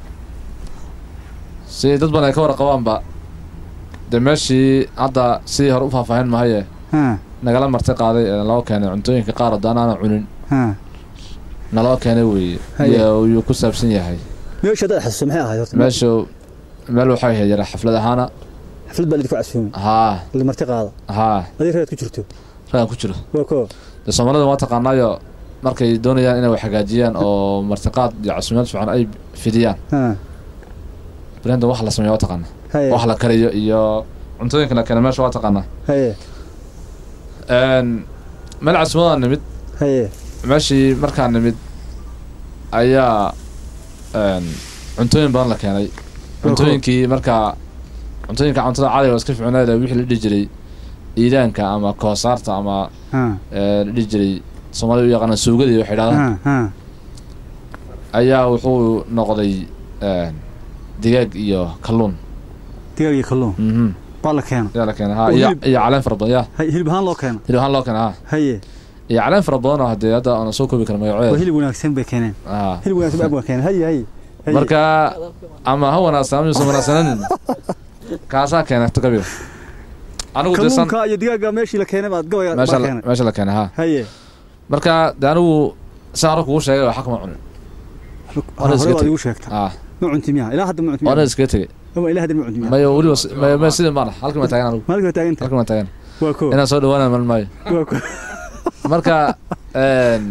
si dad badan ay ka warqabaanba dee meeshii hadda sidii hore u faahfaahin mahaye ah nagala marti qaaday ee naloo keenay cuntooyinka qaar haddaan aanan cunin ah naloo keenay weeye Haye. iyo yuu ku saabsan yahay meesha haddaad xasuuso maxay ahayd horta meeshu meel waxay ahayd yara xaflad ahaana xaflad baa lidinku casuumay haa la marti qaada haa adii reed ku jirto ragan ku jiro waa koo dee soomaalida waa taqaanaayo markay doonayaan inay wax hagaajiyaan oo martiqaad iyo casuumaad fiican ay fidiyaan ah brenda wax la sameeya waa taqaana haye wax la kariyo iyo cuntooyinka la keena meesha waa taqaanaa haye Een, meel casuumadaan nimid haye meeshii markaan nimid ayaa een, cuntooyin badan la keenay cuntooyinkii markaa cuntooyinka cuntada caadiga oo iska fiicnaada wixii la dhihi jiray iidaanka ama koosaarta ama ah ee, la dhihi jiray soomaalida u yaqaana suugadii waxay dhahdaan ah ah ayaa wuxuu noqday een, digaag iyo kalluun digaag iyo kalluun mhm baa la keena ayaa la keenay ha Oo iyo hilib- iyo caleen fara badan ya haye hilib ahaan loo keena hilib ahaan loo keenay ha haye iyo caleen fara badan oo haddee hadda aan soo koobi karin waa magaceeda hilib wanaagsan bay keeneen ha hilib wanaagsan baa abwaan keeneen haye haye haye. marka ama ha wanaagsan ama yuusan wanaagsanin kaasaa keenay gabiga anigu desan kalluunka iyo digaaga meeshii la keenay baad gabayga meesha baa la- keenay meesha la keenay ha haye marka de anigu saa hore kugu sheegay waxa kama cunin hore iska baad teg. igu sheegta ah ma cunti miyaa ilaa hadda ma cunti waana miyaa iskaga tegey ama ilaa hadda ma cunti miyaa mayo weliba s- mayo mayo sidii maana halkan baan taagan anigu maalinka waa taaganta halkan baan taagan waa koo inaan soo dhawaana mal maayo waa koo marka een,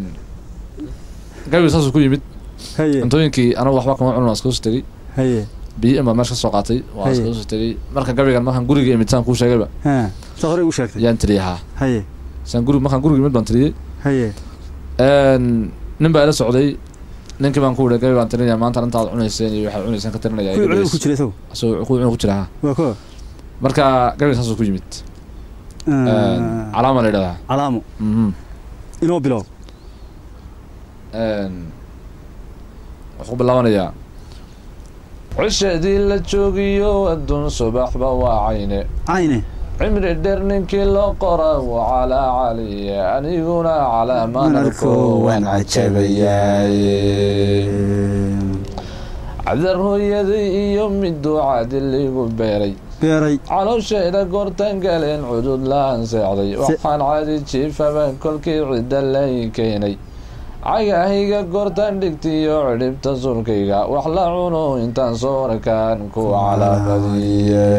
gabiga saasuu ku yimid haye cuntooyinkii anigu waxba kama cunin waan iskaga soo tegey haye biyo baan meesha ka soo qaatay waan Haye. iskaga soo tegey marka gabigan markaan guriga imid saan kuu sheegayba ha saa hore igu sheegtay yaan tiriyey haa haye saan guriga markaan guriga imid baan tiriyey haye Een, nin baa ila socday ninkii baan ku wuri gabi baan tirinaya maanta intaad cunayseen iyo waxaad cunayseen ka tirinaya kuwii cunada ku jira isagu asagoo ku cuna ku jira ha waa koo marka gabayga saasuu ku yimid calaama la yidhahdaa calaamo Mhm. inoo bilow Een, wuxuu ku bilaabanayaa cishadii la joogiyo adduun subaxba waa cayne cayne cimri dheer ninkii loo qora waa calaa caliye aniguna calaa manarko waan cajabayaay cadar hooyaday iyo miduu cadiligu beeray beeray caloosheeda goortan galeen cudud la-aan seexday waxaan caadi jiifaba kolkii cidda lay keenay cagahayga goortan dhigtiyo cidhibta sulkayga wax la cuno intaan soorkaan ku calaamadiye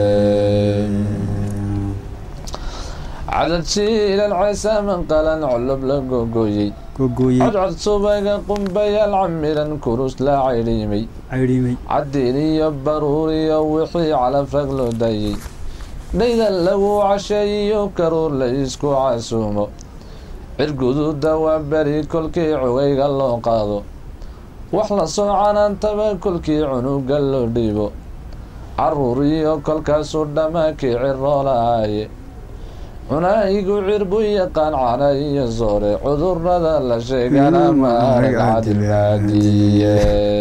cadad shiilan ceesaaman qalan colob la gogoyey gogooyey codcod subaga qumbayaal camiran kurus la caydhiimay caydhiimay caddiin iyo baruur iyo wixii calaf rag loo dayey dhayda lagu casheeyiyo karuur la isku casuumo cirguduuda waa beri kolkii cugayga loo qaado wax la soo canaantaba kolkii cunuga loo dhiibo caruur iyo kolkaasuu dhammaakii ciroolaaye cunaayigu cirbu yaqaan cana iyo soore cudurada la sheegana maarag cadilmaadiye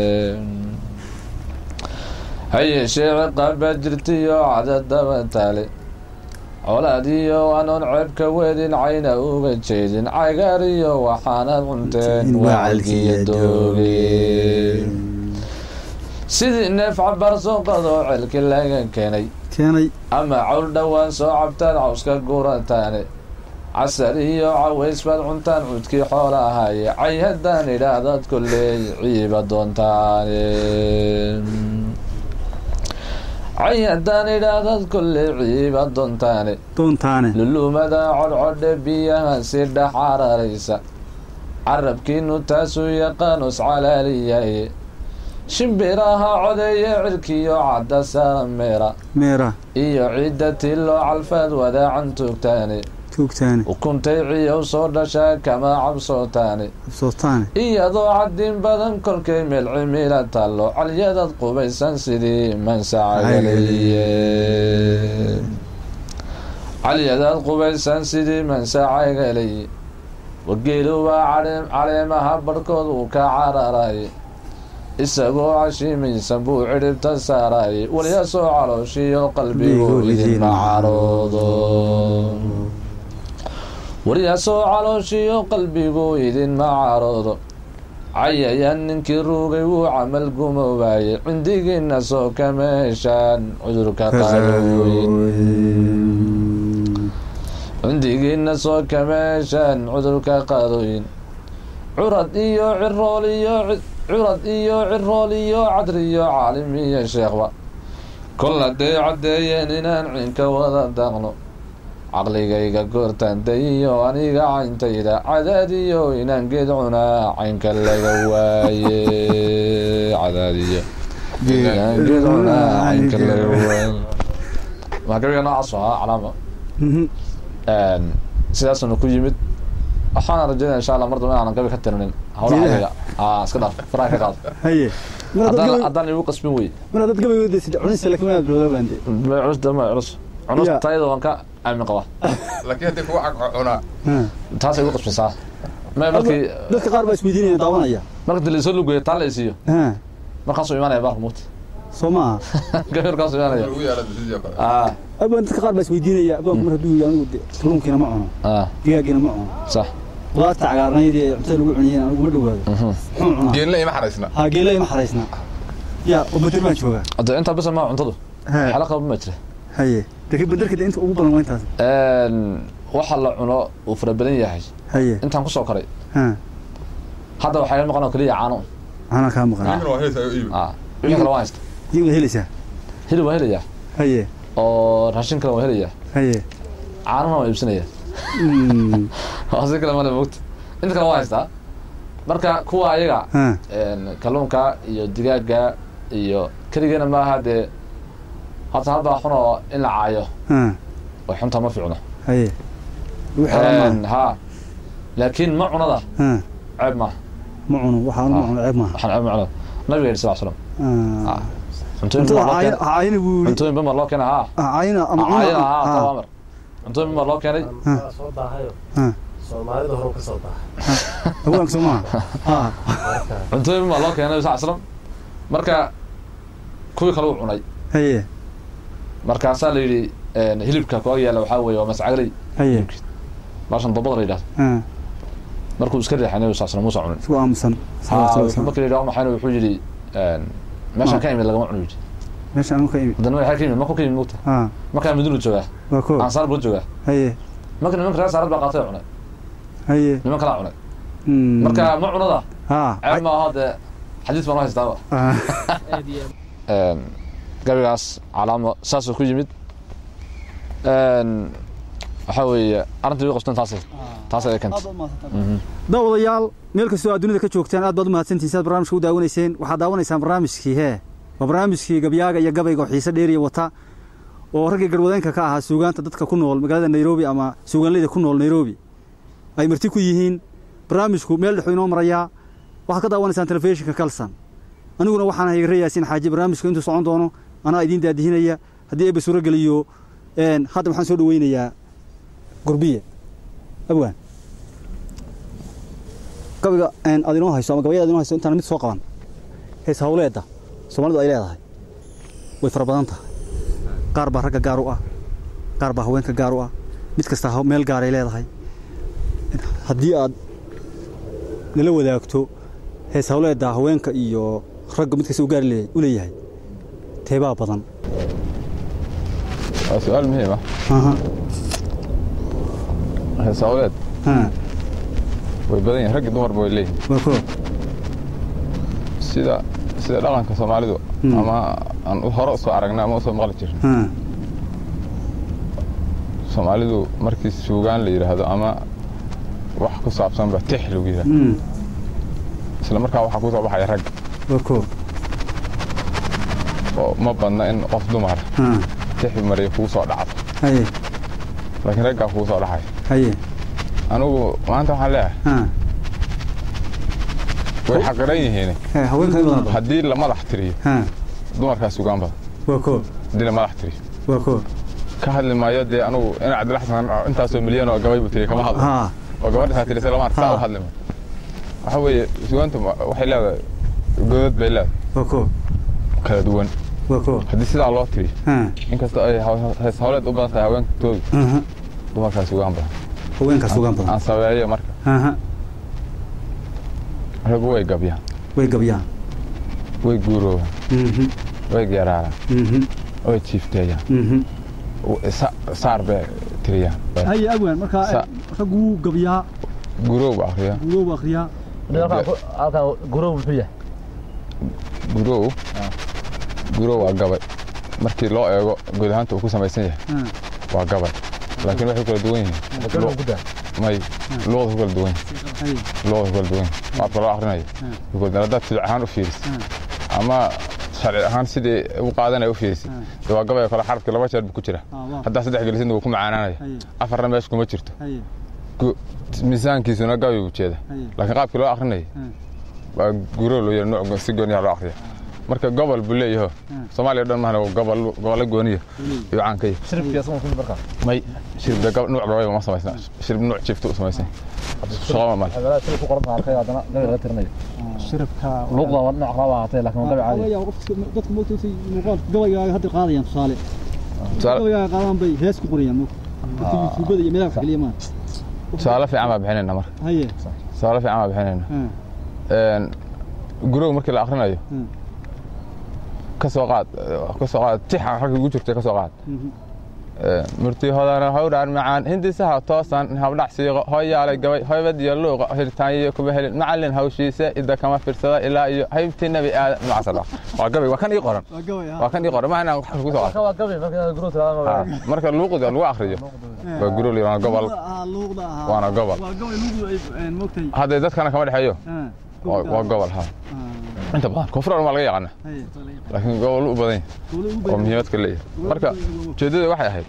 ha yeeshee ciqaabaa jirtiyo cadadaba taale colaadiyo anoon ceebka weedin cayna uga jeedin cagaariyo waxaanad cunteen wacalkiyo dooge sidii neef cabar soo qadoo celki laga keenay keenay ama cawl dhowaan soo cabtaan cawska gurataane casar iyo caways baad cuntaan cudkii xoola ahaaye cay haddaan idhaahdaad kolley ciiba doontaane cay haddaan idhaahdaad kolley ciiba doontaane doontaane lulumada codcodhe biyaha si dhex cararaysa carabkiinu taasuu yaqaanus calaaliyaye shimbiraha codeeye cirkiyo cadda saara meera meera iyo ciidda tiloo calfaad wadaacan toogtaane tuugtaane ukuntay ciyow soo dhashaa kama cabsootaane absootaane iyadoo caddiin badan kolkay meel cimila tallo calyadad qubaysan sidii mansacagaliye calyadaad qubaysan sidii mansacagaliye wageelu waa cadhe- caleemaha barhkood uu ka cararaye isagoo cashiimaysan buu cidhibta saaraye walyasoo calooshiyo qalbigu idinma caroodo waryaasoo calooshiyo qalbigu idinma caroodo cayayaan ninkii ruugay wuu camal gumoobaye cindigiina soo kama heshaan cudurka qaadooyin cindigiina soo kama heshaan cudurka qaadooyin curad iyo cirool iyo ci- curad iyo cirool iyo cadriyo caalim iyo sheekhba kol hadday caddeeyeen inaan cinka wada daaqno caqligayga goortaandayiyo aniga cayntayda cadaadiyo inaan geed cunaa caynka laga waaye cadaadiyo inaan geed cunaa caynka laga waaye maa gabiga noocaas u ahaa calaama Mhm. sidaasuna ku yimid waxaana rajeynaya insha allah mar dambe inaanan gabi ka tirinin hawlaha Geedaha? ayaga aa iska dhaaf faraha ka qaad haye mar haddaan dad haddaan igu qasbin wey mar dad gabaygood sida cunista laakiin waa bilowda baande ma culus dama culus culus Ya. tayada waan ka aamin qabaa laakiin haddii kugu cunaa taasay igu qasbisaa ma markii dadka qaar baa isweydiinaya daawanaya marka laysoo lugeeyo taa la isiiyo ha markaasuu imaanaya baarka mugta soo maaha gabi markaasuu imaanaya lagu yaala sidii kale aa abaan dadka qaar baa isweydiinaya abaanku mar hadduu yidhi anigu de kalluunkiina ma cuno aa digaagiina ma cuno sax qudaarta cagaarnayd ee cuntada lagu cuniyeen anigu ma dhawaado mhm. muxuu cunaa geelna ima xaraysna ha geela ima xaraysna ya oo bader baan joogaa hadda intaa bisa maa cuntadu ha xala qaba ma jira haye laakiin baderka de inta ugu badan waa intaas waxa la cuno uu fara badan yahay haye intaan kusoo koray ha hadda waxaa iga maqan oo keliya caano anaa kaa maqan iibna waa helaysaa iibi aa wixii kale waan haysta iyagu waad helaysaa hilib waan helayaa haye oo raashin kale waan helayaa haye caanana waan iibsanayaa Mm. si kale male mogta inta kale waan haystaa marka kuwa ayaga ha kalluunka iyo digaaga iyo keligeena maaha dee horta halbaa xun oo in la caayo ha oo xunta ma fiicno haye lagu xeeran maaha ha laakiin ma cunada ha ceeb maaha ma cuno waxaan ma cuno ceeb maaha waxaan ceeb ma cuno nabiga yidhi sal slam Ah. cuntooyin cuntada baa loo caayina keenay caayina buu yidhi cuntooyin baa loo keenay haa caayina ama caayina haa cuna taa amar cuntooyin baa loo keenay waa soo daahayo Ha. soomaalida hore ka soo daahay haweenka soo maaha ha marka cuntooyin baa loo keenay sa aslam marka kuwii kale uu cunay haye markaasaa la yidhi een, hilibka koo yaala waxaa weeye waa mascagley haye baashan dabada la yidhahdo ha markuu iska riixanay sa aslam muusa cunin isku aamusan haa wuxuu markii la yidhi waa maxayna wuxuu yidhi een, meeshaan ka imid lagama cuno yidhi meesha anu ka imi haddana waxaa ka yimid markuu ka yimid mugta ha markaa madinu joogaa waa ko ansaar buu joogaa haye marka nimanka reer saarad baa qaatay oo cunay haye niman kalaa cunay Mm. marka ma cunada ha ceeb ma aha dee xadiis baan u haystaaba Ah. aad iyo aad Een, gabigaas calaamo saasuu ku yimid Een, waxaa weeye arrintii way qabteen taasay taasay ay keentay Mhm. daawadayaal meel kastoo aad dunida ka joogtaan aad baad u mahadsantihin si aad barnaamijka u daawanayseen waxaad daawanaysaan barnaamijkii hee waa barnaamijkii gabyaaga iyo gabayga oo xiise dheeriya wata oo raggii garwadeenka ka ahaa suugaanta dadka ku nool magaalada nairobi ama suugaanleyda ku nool nairobi ay marti ku yihiin barnaamijku meel dhexuu inoo marayaa waxaad ka daawanaysaan telefishinka kalsan aniguna waxaan ahay re yaasiin xaaji barnaamijka intuu socon doono anaa idiin daadihinaya haddii eebba suuro geliyo een, hadda waxaan soo dhaweynayaa gurbiye abwaan gabayga een, aad inoo hayso ama gabayada aad inoo hayso intaan mid soo qaban hees hawleedda soomaalidu ay leedahay way fara badan tahay qaar baa ragga gaar u ah qaar baa haweenka gaar u ah mid kasta ha- meel gaaray leedahay haddii aad nala wadaagto hees hawleedda haweenka iyo ragga mid kasta u gaari le- u leeyahay teebaa badan waa su-aal muhiim ah Aha, heesawleed ha, way badan yihin raggi dumarba way leeyihin waa koo sida sida dhaqanka soomaalidu Hmm. ama aan u- hore usoo aragnay ama usoo maqli jirin ha, soomaalidu markii suugaan la yidhaahdo ama wax ku saabsanba tix lagu yidhahdo mm, isla markaa waxaa kusoo baxaya rag waa koo oo ma badna in qof dumar ha, tix mariya kugu soo dhacdo haye laakiin raggaa kugu soo dhacaya haye anigu maanta waxaan leeyahay ha, way xaqiran yihiin he, haweenka in badan haddii la madax tiriyo ha, dumarkaa sugaan badan waa koo haddii la madax tiriyo waa koo ka hadli maayo dee anugu in cabdilla xasan intaasoo milyan oo gabay buu tiriy kama hadlo ha, oo gabadha tirisay lama arka saa Ha. u hadli maayo waxa weeye sugaanta ma- waxay leedahay godad bay leedahay waa koo kala duwan waa koo haddii sidaa loo tiriyo ha, inkastoo ay haw- hees hawleed u badan tahay haweenkatoodu aha, dumarkaa sugaan badan haweenka sugaan badan aan sabeeyo marka aha, raggu way gabyaan way gabyaan way guuroobaan mhm, way geeraaraan mhm, way jiifteeyaan mhm. w- sa- saar bay tiriyaan haye abwaan markaa Sa- raggu wuu gabyaa guroow ba akriyaa guuroobu akhriyaa halkan gurow muxuu yahay guroow guroow waa gabay markii loo eego guud ahaanta uu ku samaysan yahay ha, waa gabay laakiin waxay kala duwan yihiin Lu- may luqada ku kala duwan yihiin haye luqada ku kala duwan yihiin qaabka loo akrinayo ku kala duwan. haddaad fiic ahaan u fiirisid ama sharci ahaan sidii u qaadanaya u fiirisid dee waa gabay oo kale xarafkii laba jeer buu ku jira ha, waa haddaa saddex gelisidna wuu ku macaanaanaya haye afarna meesha kuma jirto haye Gu- miisaankiisuna gabay buu jeeda haye laakiin qaabkii loo akrinayay Hmm. waa guroo loo yara nooc si gooniya loo akriya marka gobol buu leeyaho soomaaliya dhan mahana gobol gobollo gooniya iyo caan ka yahay shiribkii asagoo ku markaa may shiribda gab nuuc gabayba ma samaysna shirib nuuc jifta u samaysan shaqo male xeeladaha sida ku qoran arkay haddana gabi laga tirinayo shirabka luuqda waa nooc raba ahaatee laakiin waa gabi caadi dadka moogtaysa muuqaal gabaygaaga hadda qaadayaan tusaale Tusaale- gabaygaaga qaadaan bay hees ku qorayaan moog dadka yutuubada iyo meelaha kaliya maa tusaale fiican baa bixinayna marka haye tusaale fiican baa bixinayna ha, Een, guroow markii la akrinayo Hmm. ka soo qaad ka soo qaad tixa halka ugu jirta ka soo qaad mhm, Een, murti hodana hawdhaan macaan hindisaha toosan habdhac siiqo hoyaalay gabay hoybad iyo luuqa hirtaanyiyo kuma helin macallin hawshiise idda kama firsada ilaa iyo haybtii nebi aadan macasala waa gabay waa kan ii qoran waa gabay ha waa kan ii qoran ma inaan wax ku soo qaad waa gabi marka gurow tirada Ah, marka luuqda lagu akriyo waa guroo waana gobol ah luuqda ahaa waana gobol waa gabay luuqdu ay moogtay hadday dadkana kama dhexeeyo ha waa waa gobol ha inta badan koonfur dhan waa laga yaqaana haye laakiin gobol u badan yahay dawlad u oo badan muhiimad ka leeyahay marka ujeeddada waxay ahayd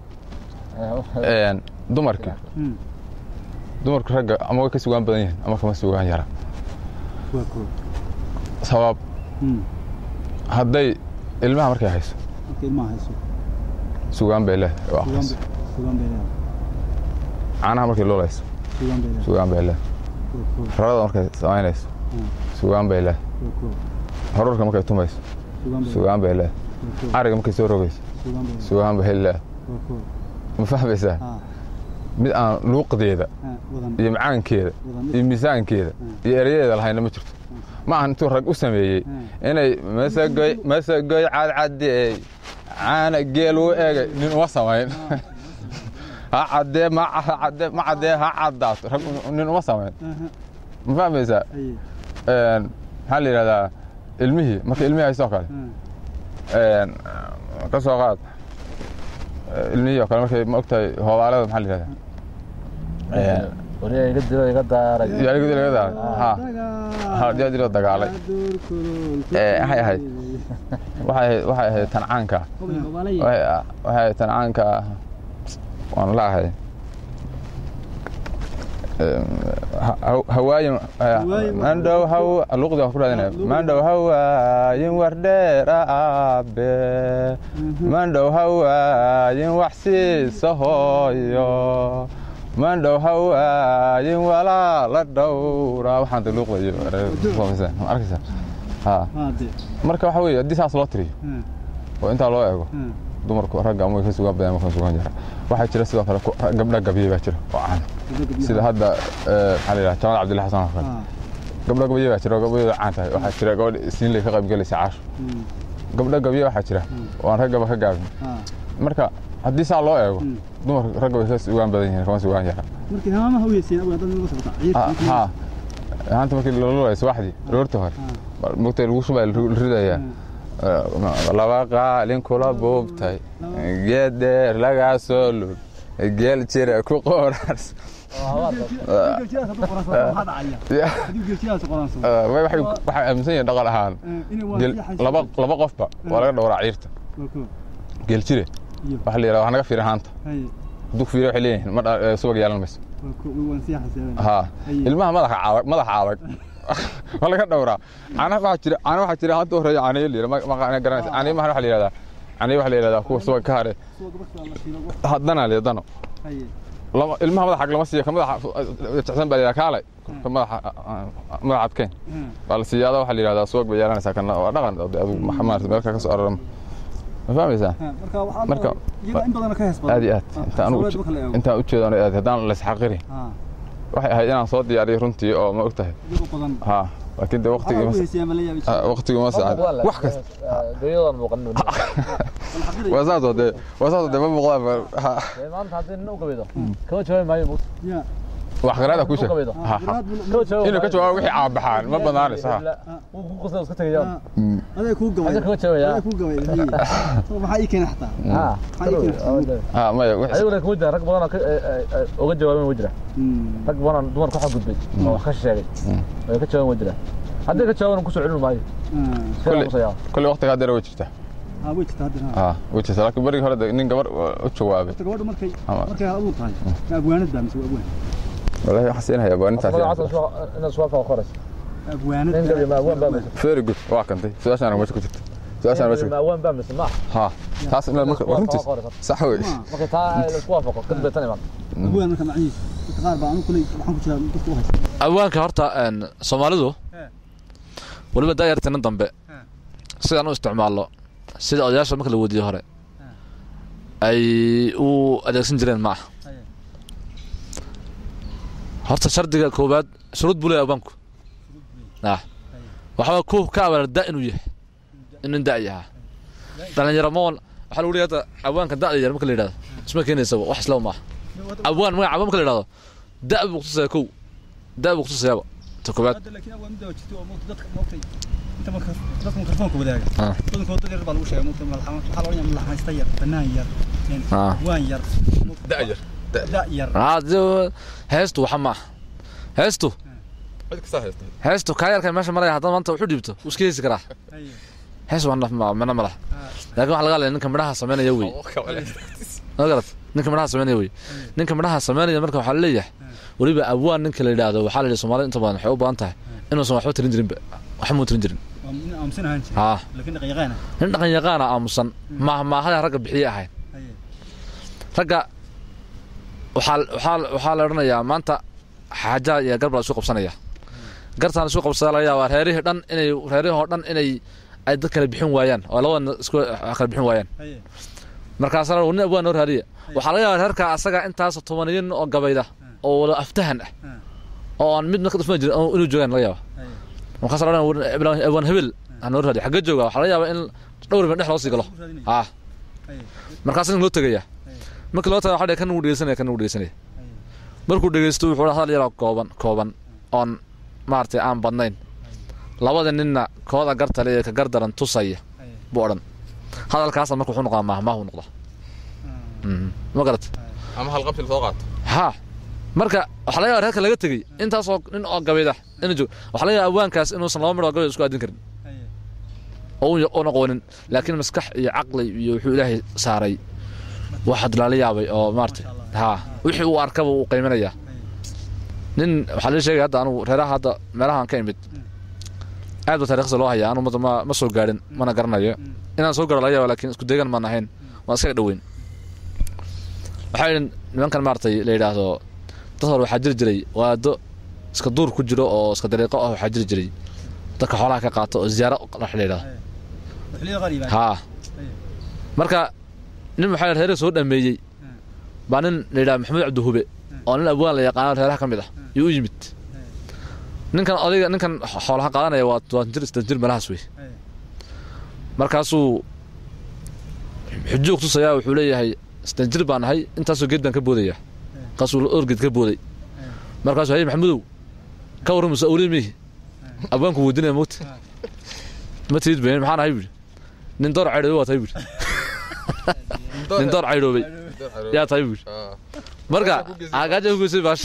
een, dumarka Hmm. dumarka ragga ama way ka sugaan badan yihiin ama kama sugaan yara waa koo sabab Hmm. hadday ilmaha markay hayso marka ilmaha hayso sugaan bay leedahay oo sugaan akhriso bay sugaan bay leedahay caanaha markay loolayso sugaan bay leedahay sugaan bay leedahay koo koo rarada markay samaynayso Mm. sugaan bay leedahay koo koo horarka markay tumayso sugaan bay sugaan bay leedahay koo koo ariga markay soo rogayso sugaan bay leedahay sugaan bay leedahay koo koo ma fahmaysaa haa mid aan luuqdeeda haa wadan iyo macaankeeda wadan iyo miisaankeeda iyo erayadeeda lahayna ma jirto ma ahan intuu rag u sameeyey inay masagoy masagoy cadcadeey caana geel u egay nin uma samayn ha cadee ma ha cadee ma cadee ha caddaato rag nin uma samayn ma fahmaysaa aye Een, maxaa la yidhahdaa ilmihii marka ilmihii haystoo kale haa een, ka soo qaad Eh, ilmihii oo kale markay ma ogtahay hoobaalada maxaa la yidhahdaa Een, wariya iga dilo iga daaray yaa igu dil iga daaray ha ha diyaa diloo dagaalay Eh, waxay ahayd waxay ahayd waxay ahayd tancaanka waxay waxay ahayd tancaanka waan la ahay hawaayin mandhow haw luqdi waan ku raadinaya mandhow hawaayin wardheera aabe mandhow hawaayin wax siisa hooyo mandhow hawaayin walaala dhowra waxaan de luuqda iyo arkaysa ha haade marka waxa weeye haddii saas loo tiriyo oo intaa loo eego haa dumarku ragga ama way ka sugaan badan ama ka sugaan jira waxaa jira sidoo kale ku- gabdha gabye baa jira oo caan sida hadda eh, maxaa la yidhaha jamal cabdilla xasan oo kale haa gabdha gabye baa jira oo gabdhooda caan tahay waxaa jira gabadh siinley ka qayb galaysa caasho gabdha gabye waxaa jira oo aan raggaba ka gaabin haa marka haddii saa loo eego Mm. dumarka ragga way ka sugaan badan yihiin kama sugaan yara markii hamaamaha u yeeseen awaa dad nagu socota ciidka ha haanta markii lololay subaxdii roorta hore mogtay lagu shubaya la ridaya laba qaalin kula buubtay geed dheer lagaa soo lug geel jira ku qoraars waxay aaminsan yihiin dhaqan ahaan geel- laba laba qofba waa laga dhowraa ciirta geel jire waxa la yidhahda wax naga fiirin haanta hadduu fiiriyo waxay leeyihiin ma dha- eh, subag yeelan mayso ha ilmaha madaxa adag madaxa adag waa laga dhowraa caanaha waxaa jira caana waxaa jira hanta horeeya caanayo la yidhahda ma ma garanaysa caanayo maha waxa la yidhahdaa caanayo waxa la yidhahdaa kuwa subag ka hare haddana le dano lama ilmaha madaxa lama siiyo ka madaxa jecsan baa la yidhahdaa kaalay ka madaxa madaxa adkeyn baa la siiyaada waxaa la yidhahdaa subag bay yeelanaysaa kana waa dhaqan de adigu maxa maarata meelka ka soo arorama ma fahmaysaa marka aad iyo aad intaan anigu uj- intaan u jeedo aniga aad haddaan la isxaqiri waxay ahayd inaan soo diyaariyo runtii oo ma og tahay ha laakiin de waqtigii ma ah, waqtigii ma saacan wax kasta guryadan muuqanin waa saas oo dee waa saas oo dee ma muuqdaan ba- ha maanta haddii nin u gabaydo kama jawaabi maayo mugta wax qaraada ku sheeg gabaydo ha ha kama jawaabi inuu ka jawaabo wixii caabaxaan ma banaanayso ha wuu ku qasay iska tegayaan aday kuu gabay Adiga kama jawaabaya. aday kuu gabay maxaa ii keenay xataa ha maxaa ii keenay ha maya wixii ayaguna kuma jiraan rag badan oo ka- eh, eh, eh, uga jawaabin wa jira rag badan oo dumarka waxa gudbay oo wax ka sheegay oo ka jawaabin wa jira haddii ka jawaaban kusoo celin maayo iska Kulli- aamusayaa kolley waqtiga haddeera way jirtaa haa way jirtaa hadda ha way jirtaa laakiin berigii hore de nin gabar u jawaabay horta gabadha markay Ama- markay abuur tahay ma abwaanad baa mise waa abwaan walahi waxaan siinayaa baa intaas magacaasa inaad suwaafka qorayso abwaanad nin gabi ma awaan baa mise very good waa kantay su-aashaan meesha ku jirta su-aashaan meesha ma awaan baa mise ma ha taas inaad marka waa runtiis sax wey marka taa la isku waafaqo kadib bay tan imaan abwaan marka macnihiis dadka qaar baa anu kuley waxaan ku jiraa dadka u haysta awaanka horta een, soomaalidu weliba daayartina dambe sidaan u isticmaalno sida odayaasha marka la weydiiyo hore ay u adeegsan jireen ma aha horta shardiga koowaad shuruud buu leeyahay awaanku ah waxaa ku ka abaala da inuu yahay inuu da yahaa dhalinyaro moon waxaa lagu leeyahay hadda awaanka da'da yar marka la yidhahdo isma keenaysaba wax isla maaha awaan magaca awaan marka la yidhahdo da buu kutusaya kow da buu kutusayaaba ta koowaad hadda laakiin abwaan midda waa jirta oo moogta dadka moogtay inta marka dadka mikrofoonka wadaaga Ah. badankooda dad yar baa lagu sheegay moogta malaxama waxaa la odhanayaa malaxmaysta yar banaan yar een, Ah. waan yar da yar da yar hade heestu waxa ma aha heestu cid kastaa haysta heestu kaa yarka meesha maraya haddana maanta wuxuu dhiibto wuu iska heesi karaa Haye. hees waa naf ma- mana ma laha laakiin waxa laga hadlaya ninka midhaha sameynaya wey ma garat ninka midhaha sameynaya wey ninka midhaha sameynaya marka waxaa laleeyahay weliba awaan ninka la yidhaahdo waxaa la yidhi soomaalida inta badan waxay u badan tahay inuusan waxba tirin jirinba waxba muu tirin jirin nin aamusan ahaan jiray haa laakiin dhaqan yaqaana nin dhaqan yaqaana aamusan maahmaahada ragga bixiye ahayn haye ragga waxaa waxaa waxaa la odhanayaa maanta xaajaa iyo gar baa la isu qabsanaya gartaan isu qabsada laga yaabaa reerihii dhan inay reerihii oo dhan inay ay dad kala bixin waayaan oo labadana isku kala bixin waayaan haye markaasa la nin abwaan noo raadiya waxaa laga yaabaa reerka asaga intaas tobaniyo nin oo gabayda oo wada aftahan ah oo aan mid marka dhufma jirin oo inuu joogaan laga yaaba haye markaasa la odhanaya abwaan hebel ha noo raadiya xagga jooga waxaa laga yaabaa in dhowr bin dhex loo sii galo haa haye markaas in loo tegaya markii loo taga waxa kan wuu dhegeysanaya kan wuu dhegeysanaya markuu dhegeysto wuxuu dhaha hadal yaroo kooban kooban oon maaragtay aan badnayn labada ninna kooda gartale ee ka gardaran tusaya buu odhan hadalkaasa marka wuxuu noqdaa maahmaahu noqdaa Mhm. ma garat ama halqabsi lasoo qaato haa marka waxaa laga yaaba reerka laga tegey intaasoo nin oo gabayda inuu joog waxaa laga yaaba awaankaas inuusan laba midhoo gabayda isku aadin karin haye oo u- una qoonin laakiin maskax iyo caqli iyo wuxuu ilaahay saaray waxaad lala yaabay oo maarata haa wixii uu arkaba uu qiiminayaa nin waxaa lii sheegay hadda anugu reeraha hadda meelahaan ka imid aad ba taariikhda loo hayaa anu madda ma ma soo gaadhin mana garanayo inaan soo gaaro laga yaaba laakiin isku deegan maan ahayn waan iskaga dhoweyn waxaa yidhi nimankan maaragtay la yidhaahdo dad hore waxaa jiri jiray waado iska duur ku jiro oo iska dariiqo ah waxaa jiri jiray dadka xoolaha ka qaato oo ziyaaro la yidhaahdo xilliyada qaar yimaada haa marka nin waxaa reeraha soo dhameeyey baa nin la yidhaha maxamed cabdihube oo nin abwaan la yaqaano reeraha ka mid ah yuu u yimid ninkan odayga ninkan xoolaha qaadanaya waa waa jir istan jir meelahaas wey markaasuu xujuug tusayaa wuxuu leeyahay istan jir baan ahay intaasoo geed baan ka boodaya markaasuu orgeed ka booday markaasuu haye maxamudow ka warran musa awliye mihi abwaanku weydinaya mogta ma tiid been maxaan ahay buuri nin door caydhoobay waa tahay buuri nin door caydhoobay yaa tahay buuri marka agaaja hugeysay baash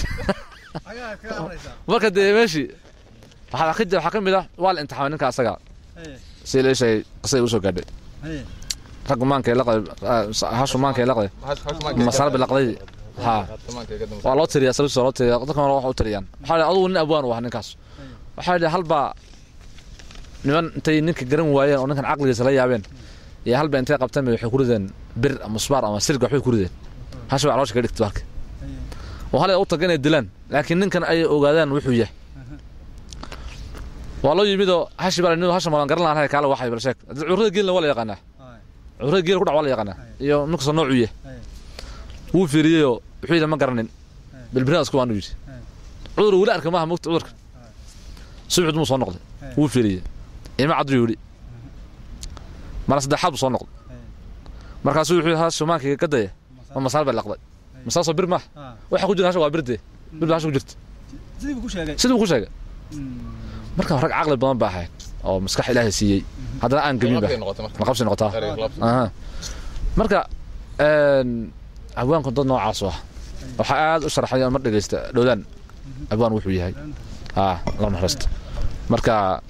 marka dee meeshii waxaa ka jira waxaa ka mid ah waa la imtixaamay ninka asaga si la sheegay qisay usoo gaadhay raggu maankay laqday hashu maankay laqday masarbi laqday haa waa loo tiriyaa sababtiisa waa loo tiriyaa dadka hore waxa u tiriyaan waxaa yidhi adugu nin abwaan u ah ninkaas waxaa yidhi halbaa niman intay ninka garan waayeen oo ninkan caqligiisa la yaabeen iyo halba intay qabteen bay waxay ku rideen bir ama musbaar ama sirga waxbay ku rideen hasha waa caloosha ka dhigtay balka oo hal ay u taga inay dilaan laakiin ninkan ay ogaadaan wuxuu yahay waa loo yimidoo hashi baa la hasha malan garan lahaan kaala waxay bal sheeg currada geelna waa la yaqaanaa currada geel ku dhac waa la yaqaanaa iyo ninkastoo noocuu yahay wuu fiiriyeyoo wuxuu yidhi ma garanin bilbirinaasku waanu yidhi cudur weli arka maaha mogta cudurka subxid muu soo noqday wuu fiiriyey ima cadru yidhi mara saddexaad buu soo noqday markaasuu wuxuu yidhi hasha maankayga ka daya ma masaal bay laqday masaasoo bir maaha waxa ku jira hasha waa birdee bir baa hasha ku jirta sidii buu ku sheegay sidii buu ku sheegay marka rag caqli badan baa ahayd oo maskax ilaahay siiyey haddana aan gebin ba maqabsi noqotaa aha marka abwaanku dad noocaas u ah waxaa aad u sharaxay mar dhegeysta dhowdaan abwaan wuxuu yahay haa la naxariista marka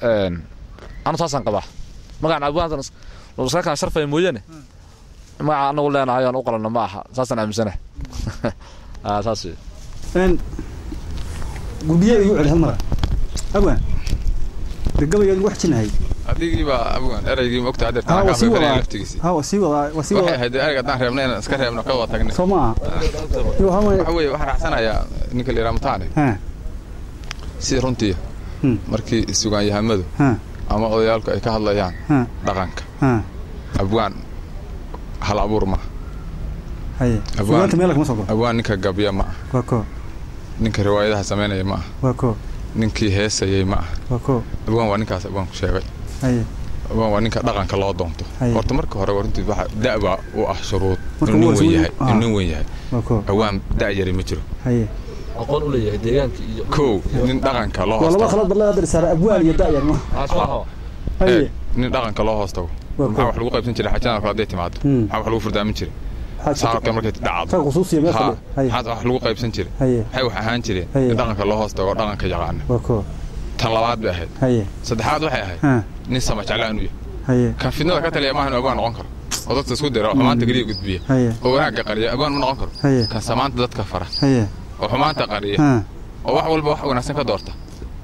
anu taasaan qabaa magacan abwaankan maskakan sharfaya mooyaane magaca anagu leenahay aan u qalanno ma aha saasaan aaminsanahay saas wey gurbiye igu celi hal mara abwaan de gabaygeed wax jinahay adigii baa abwan ereygii ma ogta ha adeertaan waa sii kaa wadaa laftigiisii ha waa sii wadaa waa sii waxay wadaa ahayd ereyga haddaan reebna inaan iska reebno ka wada tagnay soo ma aha iyo waxaa waxa waaye weeye waxaan raacsanayaa ninka la yidhaha mutaane ha sida runtii Hmm. markii sugaanyahamadu ha ama odayaalku ay ka hadlayaan ha dhaqanka ha abwaan hal abuur ma haye Abwaan. sugaanta meel kama soo galo abwaan ninka gabya ma ah waa ko ninka riwaayadaha samaynaya ma ah waa ko ninkii heesayay ma ah waa ko abwaan waa ninkaas abwaanku sheegay haye abwaan waa ninka dhaqanka loo doonto Haye. horta marka hore waa runtii waxa da'ba u ah shuruud Marka inuu waa nin weyn shuruud- yahay ah. inuu nin weyn yahay waa ko abwaan da' yari ma jiro haye aqoon u leeyahay deegaanka iyo kow nin dhaqanka loo waa laba hoostago khalad badla hadda saara abwaan iyo da'yar ma haye Ee, nin dhaqanka loo hoostago waa maxaa ko wax lagu qaybsan jiray xajada kale hadday timaado Hmm. maxaa wax lagu furdaamin jiray saarka markay dhacdo rag khusuusiya meel ha fadhiya haye maxaa wax lagu qaybsan jiray haye maxay wax ahaan jireen Haye. nin dhaqanka loo hoostago oo dhaqanka yaqaana waa ko tan labaad bay ahayd haye saddexaad waxay ahayd ha nin sama jeclaan u yahay haye kan fidnada ka taliya maahan abwaan noqon karo oo dadka isku dira oo xumaanta keliya gudbiya haye oo wanaagga qariya abwaan ma noqon karo haye kan samaanta dadka fara haye oo xumaanta qariya ha oo wax walba wax wanaagsan ka doorta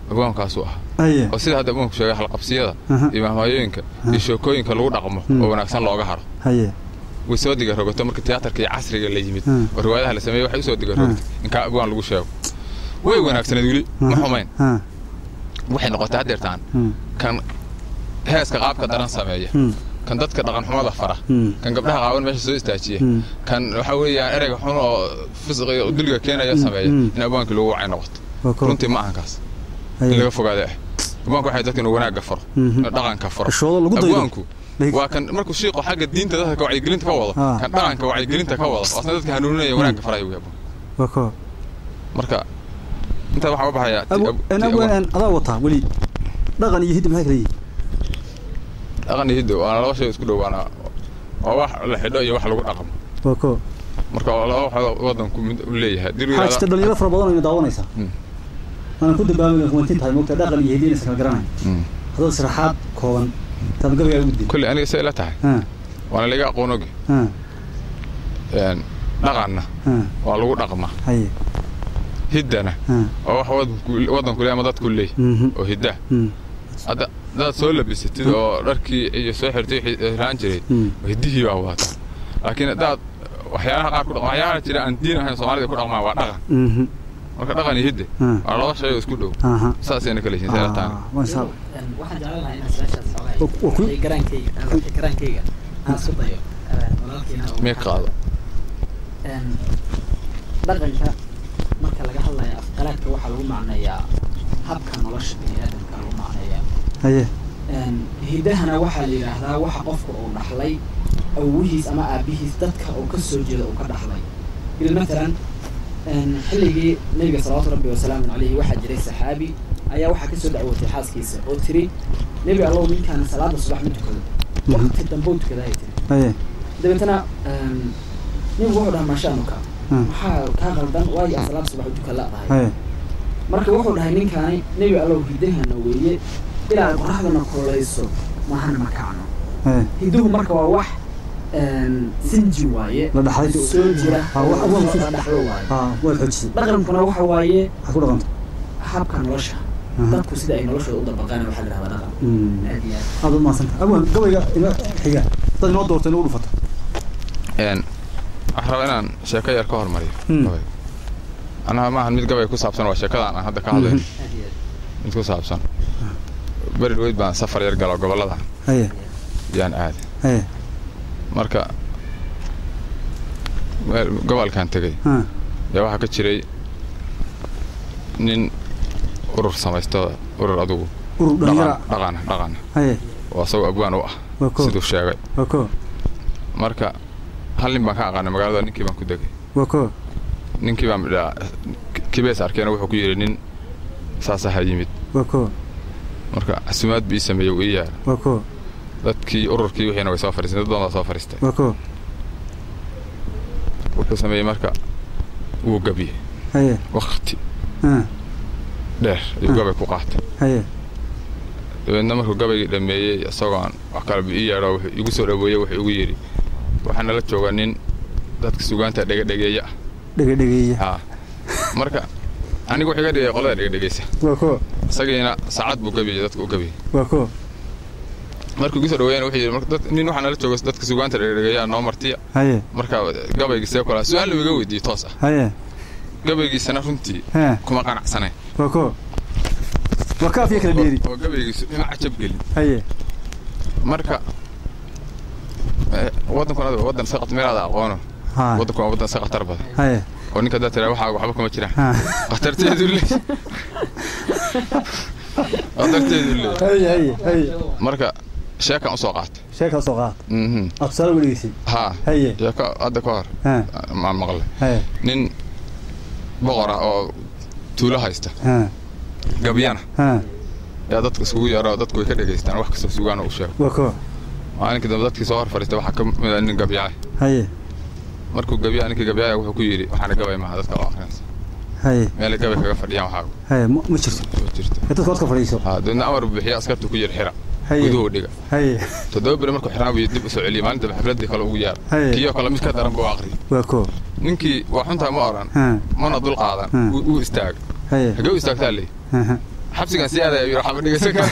abwaankaasuu ah haye oo sida hadda abwaanku sheegay halqabsiyada Aha. iyo mahmaayooyinka iyo sheekooyinka lagu dhaqmo Mm. oo wanaagsan looga haro haye way soo diga rogato marka tiyaatarka iyo casriga la yimid Mm. oo riwaayadaha la sameeyey waxay u soo diga rogtay in kaa abwaan lagu sheego way wanaagsaneed weli ma xumayn ha waxay noqotay haddeertaan Hmm. kan heeska qaabka daran sameeya Hmm. kan dadka dhaqan xumada fara Hmm. kan gabdhaha qaawan meesha soo istaajiya Hmm. kan waxa weeyaan ereyga xun oo fisqiga oo dulliga keenaya sameeya Hmm. in abwaankii lagu wacay noqoto waa ko runtii ma ahan kaas in haye laga fogaada ah abwaanku waxay dadka inuu wanaagga faro Mhm. inuu dhaqanka faro Xishoodo lagu daydo. abwaanku Laga- waa kan markuu shiiqo xagga diinta dadka ka wacyigelinta ka wado Ah. kan dhaqanka wacyigelinta ka wado asna dadka hanuuninaya wanaagga faraya wey abwaanku waa ko marka intaa waxaa u baxaya ti- abu ab- en ti abwaan abwaan- en adaa wataa weli dhaqan iyo hiddi maxay kala yihiin dhaqan iyo hiddo waana laba shay isku dhow waana waa wax la xidho iyo wax lagu dhaqmo waa ko marka waa laba waxood wadanku mid u leeyahay Diri waxaa jirta yidhahda- dhalinyaro fara badan oo ina daawanaysa Hmm. waana ku dambaabay huwantin tahay moogta dhaqan iyo hiddi inaysan kala garanayn Mm. haddaad sharaxaad kooban taad gabaygaa ugu kulli aniga say ila tahay ha waana laga aqoon ogi ha Een, dhaqanna ha waa lagu dhaqmaa haye hiddana ha waa wax wadanku- wadanku leeyahay ama dadku leeyahay mhm oo hidda mhm hadda hadaad soo labisatid oo dharkii iyo soo xirtay wixii raan jiray Hmm. hiddihii baa wata laakiin haddaad waxyaalaha qaar ku dhaq waxyaalaha jira aan diin ahayn soomaalida ku dhaqmaan waa dhaqan mhm marka dhaqan iyo hidde Hmm. waa laba shay oo isku dhow aha saasayna kala yihiin sayla taana Ah, masha Allah. waxaan jeclaan lahaa inaan su-aashaas xoogaa Wa- wa ku- wixii garaankayga ah, wixii garaankayga aan isku dayo Een, walaalkiina uu- mee qaado Een, dhaqanka marka laga hadlayo afqalaadka waxaa lagu macneeyaa habka nolosha biniaadamka lagu macneeyaa haye Een, hidahana waxaa la yidhaahdaa waxa qofka uu dhaxlay awowihiis ama aabihiis dadka uu ka soo jeeda uu ka dhaxlay bil matalan een, xilligii nabiga salawaatu rabbi wasalaamu calayhi waxaa jiray saxaabi ayaa waxaa kasoo dacwootay xaaskiisa oo tiri nebi allow ninkaan salaada subax ma tukado waqti dambe u tukadahay tiri haye dabeetana een, nebigu wuxuu dhahay maashaanuka Hmm. maxaa kaa qaldan waayo aan salaada subax u tukan la'dahay haye marka wuxuu dhahay ninkaani nebi allow hidahana weeye ilaa ay qoraxdana kululayso maahana ma kacno haye hiduhu marka waa wax een, sinji waaye La dhaxlay. soo jira Ah, wax- oo wax- la dhaxlo waaye ha waad xoojisay dhaqankuna waxa waaye waxaad ku dhaqanta habka nolosha Aha. dadku sida ay noloshooda u dabaqaan waxaa la dhahdaa dhaqan Mm. aad iyo aad aad u mahadsanta abwaan gabayga ina xiga dad inoo doortay inuu dhufata Een, waxaan rabaa inaan sheeko yar ka hormariyo Hmm. gabay anaha maahan mid gabay ku saabsan waa sheekadaan aan hadda ka hadlayn aad iyo aad mid ku saabsan beri dhaweyd baan safar yar galo gobollada haye yaan aaday haye marka meel gobolkan tegey ha yaa waxaa ka jiray nin urur samaysto urur adugu urur dhaqan dhalinyara dhaqana dhaqana haye oo asagoo abwaan u ah waa ko siduu sheegay waa ko marka hal nin baan ka aqaanay magaalada ninkii baan ku degay waa ko ninkii baan midhaa kibees arkeena wuxuu ku yidhi nin saasaha yimid waa ko marka casumaad bii sameeyey uu ii yaala waa ko dadkii ururkii wixiina way soo fadhiisteen dad badan baa soo fadhiistay waa ko wuxuu sameeyey marka wuu gabiyey haye wakti ha dheer ayuu gabay ku qaatay haye dabeedna markuu gabaygii dhammeeyey isagoon wax kaleba ii yeedho wuxuu igu soo dhaweeyey wuxuu igu yidhi waxaa nala jooga nin dadka sugaanta dhegadhegeeya ah dhegedhegeeya haa marka anigu wuxuu iga dhigay qolada dhegadhegeysa waa ko isagiina saacad buu gabiyey dadka u gabiyey waa ko markuu igu soo dhaweeyana wuxuu yidhi marka dad- nin waxaa nala jooga dadka sugaanta dhegadhegeeya noo martiya haye marka gabaygii see kula su-aal iga weydiiyey toos ah haye gabaygiisana runtii ha kuma qanacsanayn waa ko waa kaafiya kala dheeri oo gabaygiisu ima cajab gelin haye marka eh, waddankuna waa waddan iska qat- meelaada aqoono ha waddanku waa waddan iska khatar badan haye oo ninka haddaad tiraa waxaa waxba kuma jiraan ha khatarteedu leeyahay khatarteedu leeyahay haye haye haye marka sheekan usoo qaatay sheekaa soo qaad mhm aad tusaale uga dhegeysay haa haye sheeko hadda ka hor ha maan maqlay haye nin boqor ah oo tuulo haysta ha gabyana ha yaa dadka isugu yeero dadku way ka dhegaystaan wax kastoo sugaana u sheego waa ko maalinkii dambe dadkii soo hor fadhiistay waxaa ka mid ah nin gabyaay haye markuu gabyaa ninkii gabyaaya wuxuu ku yidhi waxaana gabay maaha dadka oo akhrinaysa haye meelay gabay kaga fadhiyaan waxaagu haye ma ma jirto ma jirto ee dadka codka fadhiiso haa dabeedna amar buu bixiya askartu ku yidhi xira haye guduhu dhiga haye toddoba beri markuu xirnaa buu dib u soo celiyey maalinta xafladii kale ugu yaar Haye. kiyoo kale mid ka daran buu aqriyay waa ko ninkii waa xuntaa ma oran ha mana dul qaadan Hmm. wuu wuu istaagay haye hagee u istaagtaa leey ha ha xabsigaan sii aadaya yidhi waxba dhegeysan kara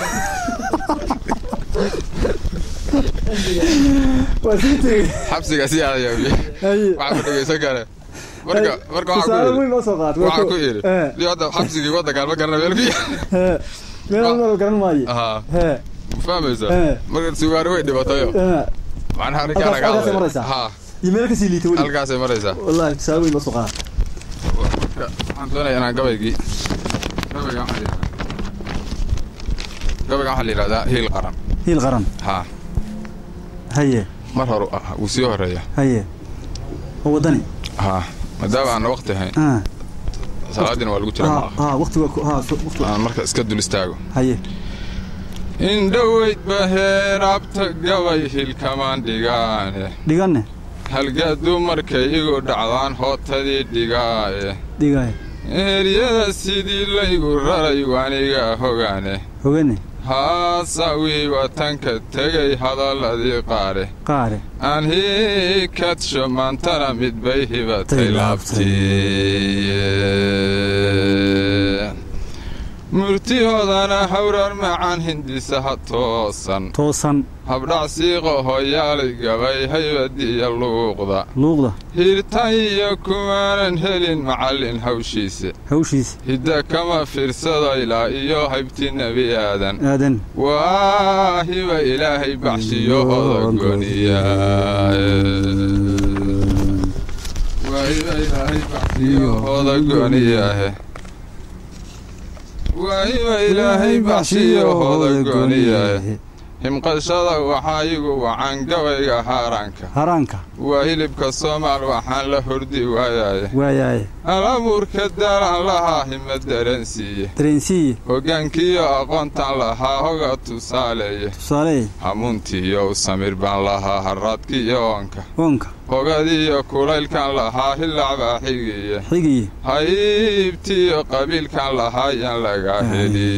waa sii tegey xabsigaan sii aadaya haye waxba dhegeysan kare marka marka waxaan tusaale ku weyn noo soo qaat yidhi waxaan ku yidhi Eh. dii hadda xabsigii waddankaan ma garana meel ku yaal meel maro garan maayo haa hee ma fahmaysa Eh. marka sugaari way dhibatayo eh, macnaha Halkaas- halkaasay arrinkaan maraysaa? haa iyo meel kasii liita weli halkaasay maraysaa wallahi tusaale weyn noo soo qaat waxaan doonayaa inaan gabaygii gabayga waxaa la yidhahdaa gabayga waxaa la yidhahdaa hiil qaran hiil qaran haa haye mar hore ah wuu sii horeeya haye oo waddani haa maadaama aan waqti hayn ah salaadiina waa lagu jira ah maaha ah waqti waa ku- ah so- waqti aan marka iska dul istaago haye indhoweyd baheeraabta gabay hilkamaan dhigaane dhiganne halgaadu markay igu dhacdaan hootadii dhigaaye dhigaay eryada sidii laygu raray waaniga hogaane hogane haasawii watanka tegay hadalladii qaare qaare aan hiikadsho maantana mid bay hibatay Tay laabtay. laabtii murtihoodana hawrar macaan hindisaha toosan toosan habdhac siiqo hoyaalay gabay haybadiya luuqda luuqda hirtan iyo kumaanan helin macallin hawshiisa hawshiisa hidda kama fiirsada ilaa iyo haybti nebi aadan aadan waa hiba ilaahay baxshiyo odagoniya waa hiba ilaahay baxshiyo odagoniyahe waa hiba ilaahay baxshiyo odagoniyahe himqashada waxaa igu wacan gabayga haaraanka haraanka waa hilibka soomaal waxaan la hordi waayaye waayaaye alabuurka daaraan lahaa hima dareensiiye dareensiiye hoggaankiiyo aqoontaan lahaa hoga tusaaleeye tusaale hamuuntiiyo samir baan lahaa harraadkiiyo oonka oonka hogadiiyo kulaylkan lahaa hillacbaa xigiye xigiye haybtiiyo qabiilkan lahaa yaan laga heli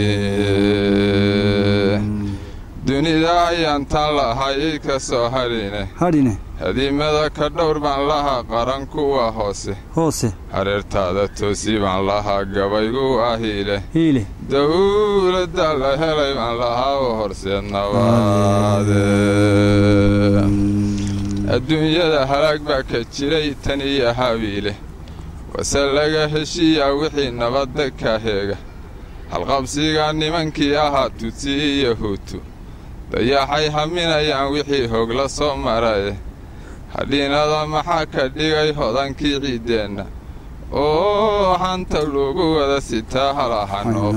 dunida ayaan tan lahay ka soo hadhine hadhine hadiimada ka dhowr baan lahaa qaran kuwa hoose hoose hareertaada toosi baan lahaa gabaygu ahiile hiile dawladda la helay baan lahaa u horseed nabaade adduunyada halaag baa ka jiray tan iyo habiile wase laga heshiiyaa wixii nabadda ka heega halqabsiga nimankii ahaa tutsi iyo huutu dayaxay haminayaan wixii hoog la soo maraye hadhiinada maxaa ka dhigay hodankii ciiddeenna oo hanta lagu wada sitaa halahanoo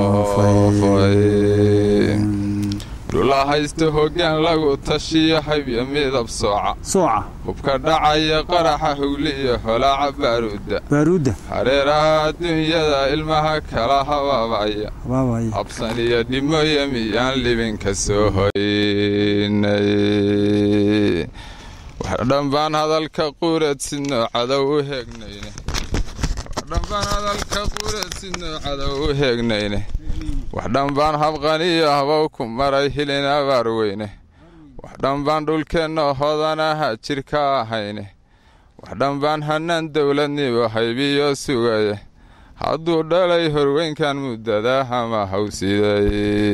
foofay dhula haysta hoggaan lagu tashiyo habyo midab sooca sooca hubka dhacaya qaraxa hugli iyo holaaca baaruudda baaruudda hareeraha adduunyada ilmaha kala habaabaya habaabaya habsan iyo dhimoya miyaan libinka soo hoynay wax dhanbaan hadalka quureed sidnoo cadow u heegnayne wax dhanbaan hadalka quureed sidnoo cadow u heegnayne wax dhanbaan habqaniyo habow ku maray hilin abaar weyne wax dhanbaan dhulkeenna hodanaha jirka ahayne wax dhanbaan hannaan dowladnibo haybiyo sugaye hadduu dhalay horweynkan muddada hama hawsiday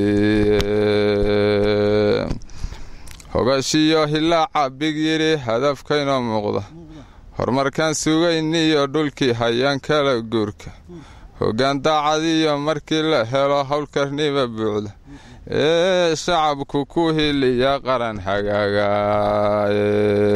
hogashiyo hilaaca big yidhi hadafkaynoo muuqda horumarkaan sugayniyo dhulkii hayaan kala guurka hoggaan daacadiyo markii la helo howlkarnima buucda ee shacabku ku hiliya qaran hagaagaaye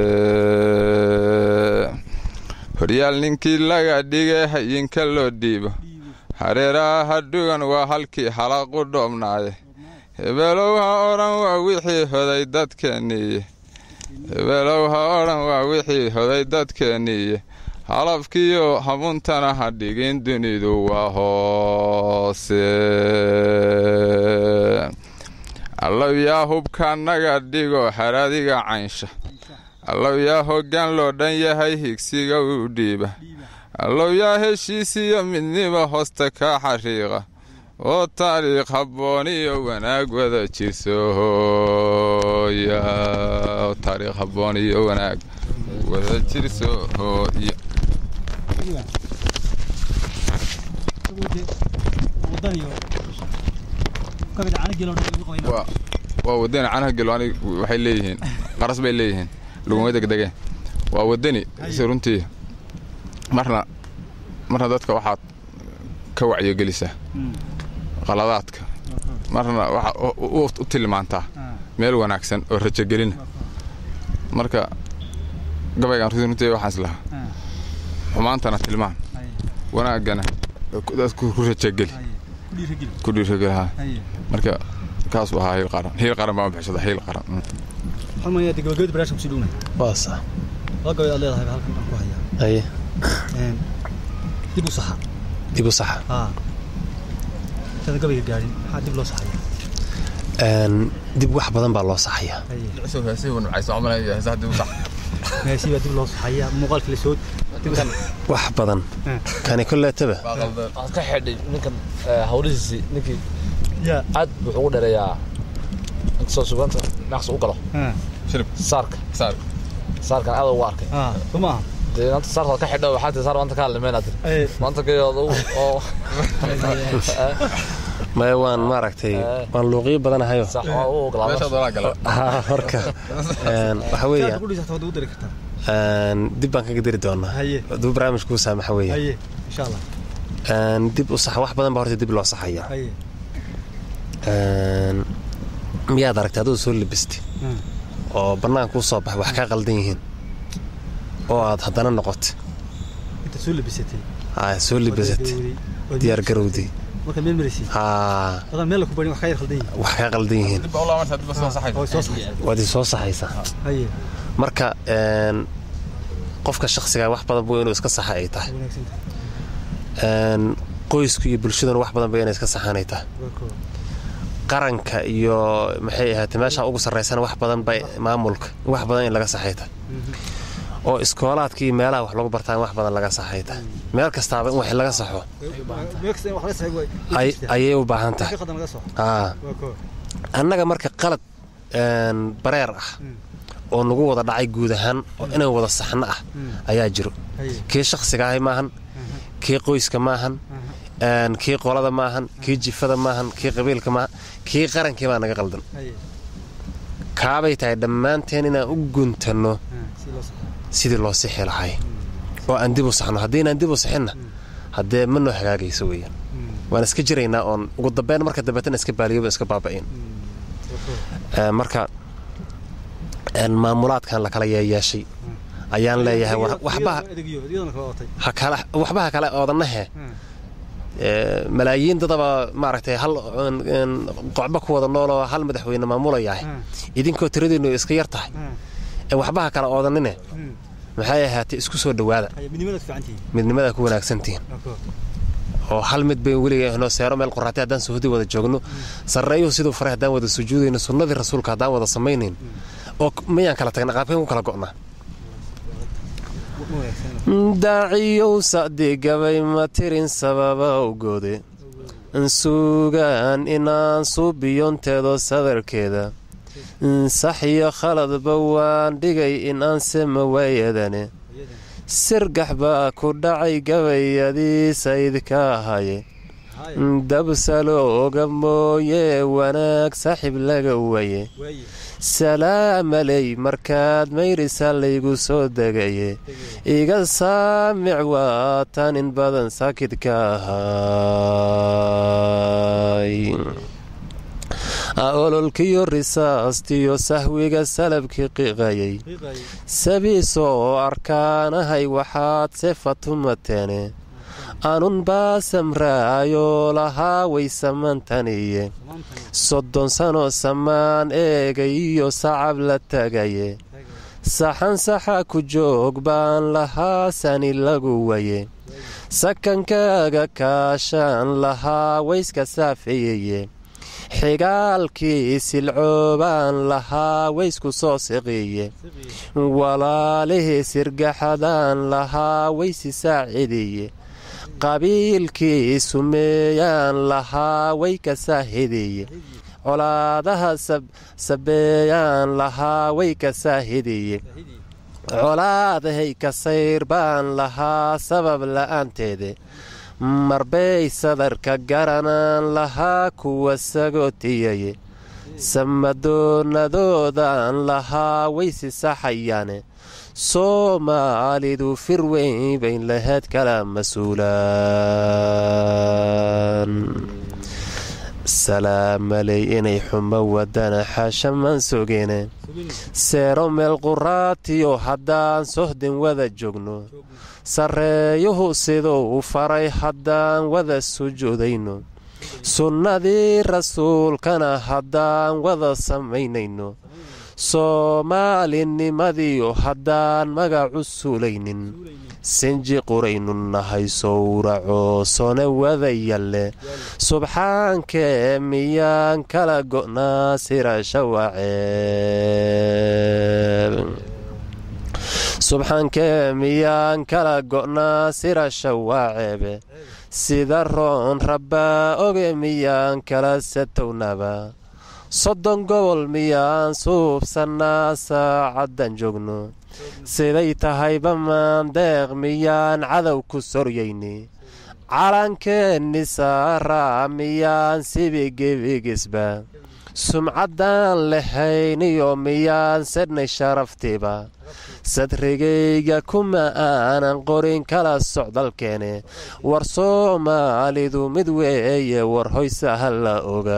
horyaal ninkii laga dhigay hayinka loo dhiibo hareeraha hadhugan waa halkii halaqu dhoobnaaye hebeelow ha odhan waa wixii hoday dadkeenniiye hebeelow ha odhan waa wixii hoday dadkeenniiye halafkiyo hamuntana ha dhigin dunidu waa hoose allow yaa hubka naga dhigo haradiga caynsha allow yaa hoggaan loo dhan yahay higsiga u dhiiba allow yaa heshiisiyo midnimo hoosta ka xariiqa oo taariikh habboon iyo wanaag wada jirsoohooya oo taariikh habboon iyo wanaag wada jirsoohooya wadaniyo waa waa wadani canaha gelo anig waxay leeyihiin qaras bay leeyihiin laguma degdegeen waa wadani si runtii marna marna dadka waxaad ka wacyigelisaa qaladaadka marna waxaad u- u u tilmaantaa meel wanaagsan oo rajogelina marka gabaygan runtii runtii waxaan islahaa xumaantana tilmaan wanaagana dadku ku rajogeli ku dhiirageli haa marka kaas u ahaa hiil qaran hiil qaran baan u bixisada hiil qaran mm. xumaya de gabagabada barnaamijka kusii dhowna waa sax laba gabay aad leedahay baa halkan aan ku hayaa haye Een, dib u saxa dib u saxa haa intaada gabayga gaadhin maxaa dib loo saxaya Een, dib wax badan baa loo saxayaa meesi baa dib loo saxaya muuqaalkii lasoo dib u saxa wax badan kani kolleetaba waxaad ka xidhay ninkan hawlihiisii ninkii yaa aad wuxuu ugu dheereeyaa inkastoo sugaanta naqsi u galo haa saarka saarkan aad ugu arkay haa soo maaha dee maanta saarka waad ka xidho waxaa tii saar maanta ka hadlimeynaa tiri Ee, maanta kayood oo maya waan maaragtay waan luuqiyo badanahayo sax waa u ogolaadaa haa marka een, waxa weeya ku dhisa waad ugu dari kartaa een, dib baan kaga dari doonaa Haye. hadduu barnaamijkuu saamaxa weeya haye insha allah Een, dib u sax wax badan baa horta dib loo saxayaa haye Een, miyaad aragtay aduu soo labistay Hmm. oo bannaan kuu soo baxay wax kaa qaldan yihiin oo aad haddana noqotay inta soo labisatay aa soo libisatay diyaar garowdii marka meel maraysi haa adan meel la ku barin wax ka yar khaldan yihiin wax kaa qaldan yihiin oo soo saxay waad isoo saxaysaa haye marka een, qofka shakhsiga wax badan buu inuu iska saxa ay tahay wanaagsan tahay Een, qoysku iyo bulshaduna wax badan ba inay iska saxaan ay tahay waa koo qaranka iyo maxay ahaatay meesha ugu sarraysana wax badan bay maamulka wax badan in laga saxay tahay oo iskoolaadka iyo meelaha wax lagu bartaan wax badan laga saxay tahay meel kastaaba in wax laga saxo meel kasta in wax laga saxay way ay- ayay u baahan tahay ka qadan laga soo haa waa koo annaga marka qalad een, bareer ah oo nagu wada dhacay guud ahaan oo inay wada saxno ah ayaa jiro haye kii shakhsiga ahay maahan kii qoyska maahan een, kii qolada maahan kii jifada maahan kii qabiilka maahan kii qarankii baa naga qaldan haye kaabay tahay dhammaanteen inaan u guntanno haa si loo saxay sidii loo sixi lahay oo aan dib u saxno haddiinaan dib u sixinna haddee ma noo hagaagayso weeyaan waan iska jiraynaa oon ugu dambeyn marka dambeetana iska baaliyoba iska baaba'in Ee, marka een, maamulaadkan la kala yeeyeeshay ayaan leeyahay war- waxbaha adegiyo iyadana kala watay ha kala- waxbaha kale oodanahe Ee, malaayiin dadaba maaragtay hal een- een, qocba ku wada nool oo hal madaxweyne maamulayahay idinkoo tiradiinu iska yar tahay ee waxbaha kale oodanine maxay ahaatay isku soo dhowaada haye midnimadaad fiicantihiin midnimadaa ku wanaagsantihiin waa koo oo hal mid bay weliga noo seero meel qoraatay haddaan suhudi wada joogno sarreeyuhu siduu faray haddaan wada sujuudayno sunnadii rasuulka haddaan wada samaynayn oo k- miyaan kala tagna qaabkeen ku kala go'naa ma wanaagsan daaciyow sacdigabay ma tirin sababa ugode sugaan inaan suubiyonteedo sadarkeeda sax iyo khaladba waan dhigay inaan sema waayadane sirgax baa ku dhacay gabayadii saydka ahaye dabsalooga mooye wanaag saaxiib laga waye waaye salaamaley markaad mayrisa laygu soo degaye iga saamic waa tan in badan saakidka ahay ololkiyo risaastiyo sahwiga salabkii qiiqayay qiiqaye sabiisoo arkaanahay waxaad sefatumateene anun baa samraayo lahaa way samantaniye soddon sano samaan eegay iyo sacab la tagaye saxan saxa ku joog baan lahaa sani lagu waye sakankaaga kaashaan lahaa wayska saafeeyeye xigaalkii silcoobaan lahaa waysku soo siqiye walaalihii sirgaxadaan lahaa waysi saacidiye qabiilkii sumeeyaan lahaa way ka saahidiye colaadaha sabeeyaan lahaa way ka saahidiye colaadahay ka sayr baan lahaa sabab la'aanteede marbay sadarka garanaan lahaa kuwa sagootiyaye samadoonadoodan lahaa waysi saxayaane soomaalidu fir weyn bayn lahayd kala mas-uulaan salaamaley inay xumo wadana xaashamaan sogeene seero meel quraatiyo haddaan sohdin wada joogno sarreeyuhu siduu u faray haddaan wada sujuudayno sunnadii rasuulkana haddaan wada samaynayno soomaalinimadiyo haddaan magacu suulaynin sinji quraynu nahay sowraco sone wada yalle subxaankee miyaan kala go'naa sirasha waceeb subxaankee miyaan kala go'naa sirasha waaceebe sida roon rabbaa oge miyaan kala satownaba soddon gobol miyaan suubsannaa saacaddan joogno siday tahayba maandeeq miyaan cadow ku soryayni calankeenni saaraa miyaan sibigebigisba sumcaddaan lahayniyo miyaan sedhnay sharaftiiba sadrigayga kuma aanan qorin kala socdalkeene war soomaalidu mid weeye war hoysa ha la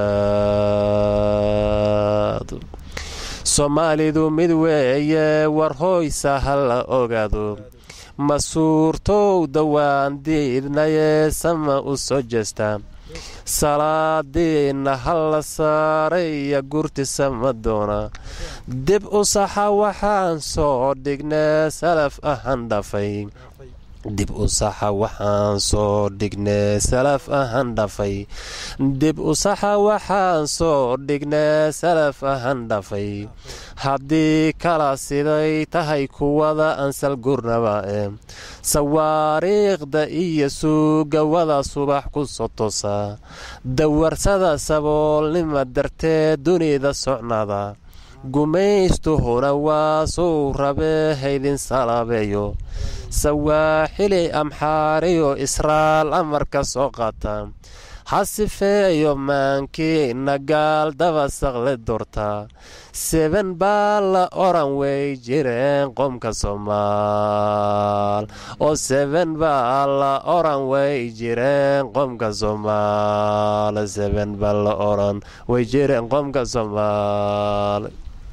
ogaado soomaalidu mid weeye war hoysa ha la ogaado ma suurtowda waan diidnayee sama u soo jeesta salaadiinna ha la saaraya gurtisama doona dib u saxa waxaan soo dhignee salaf ahan dhafay dib u saxa waxaan soo dhignee salaf ahan dhafay dib u saxa waxaan soo dhignee salaf ahan dhafay haddii kala siday tahay kuwada ansal gurnaba e sawaariikhda iyo suugawada subax ku soo tosa dawarsada saboolnima darteed dunida socnada gumaystuhuna waa suu rabee haydin salaabeeyo sawaaxili amxaariyo israal amarka soo qaata ha sifeeyo maankiina gaal daba saqle doorta seben baa la oran way jireen qomka soomaal oo seben baa la oran way jireen qomka soomaal seben baa la oran way jireen qomka soomaal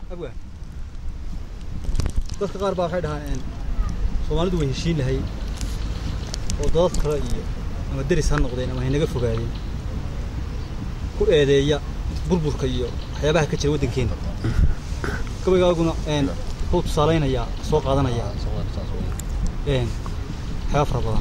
dadka qaar baa waxay dhahaan soomaalidu way heshiin lahay oo dadad kale iyo ama deris ha noqdeen ama haynaga fogaadeen ku eedeeya burburka iyo waxyaabaha ka jira waddankeena gabaygaaguna wuxuu tusaalaynayaa soo qaadanayaa waxyaaba fara badan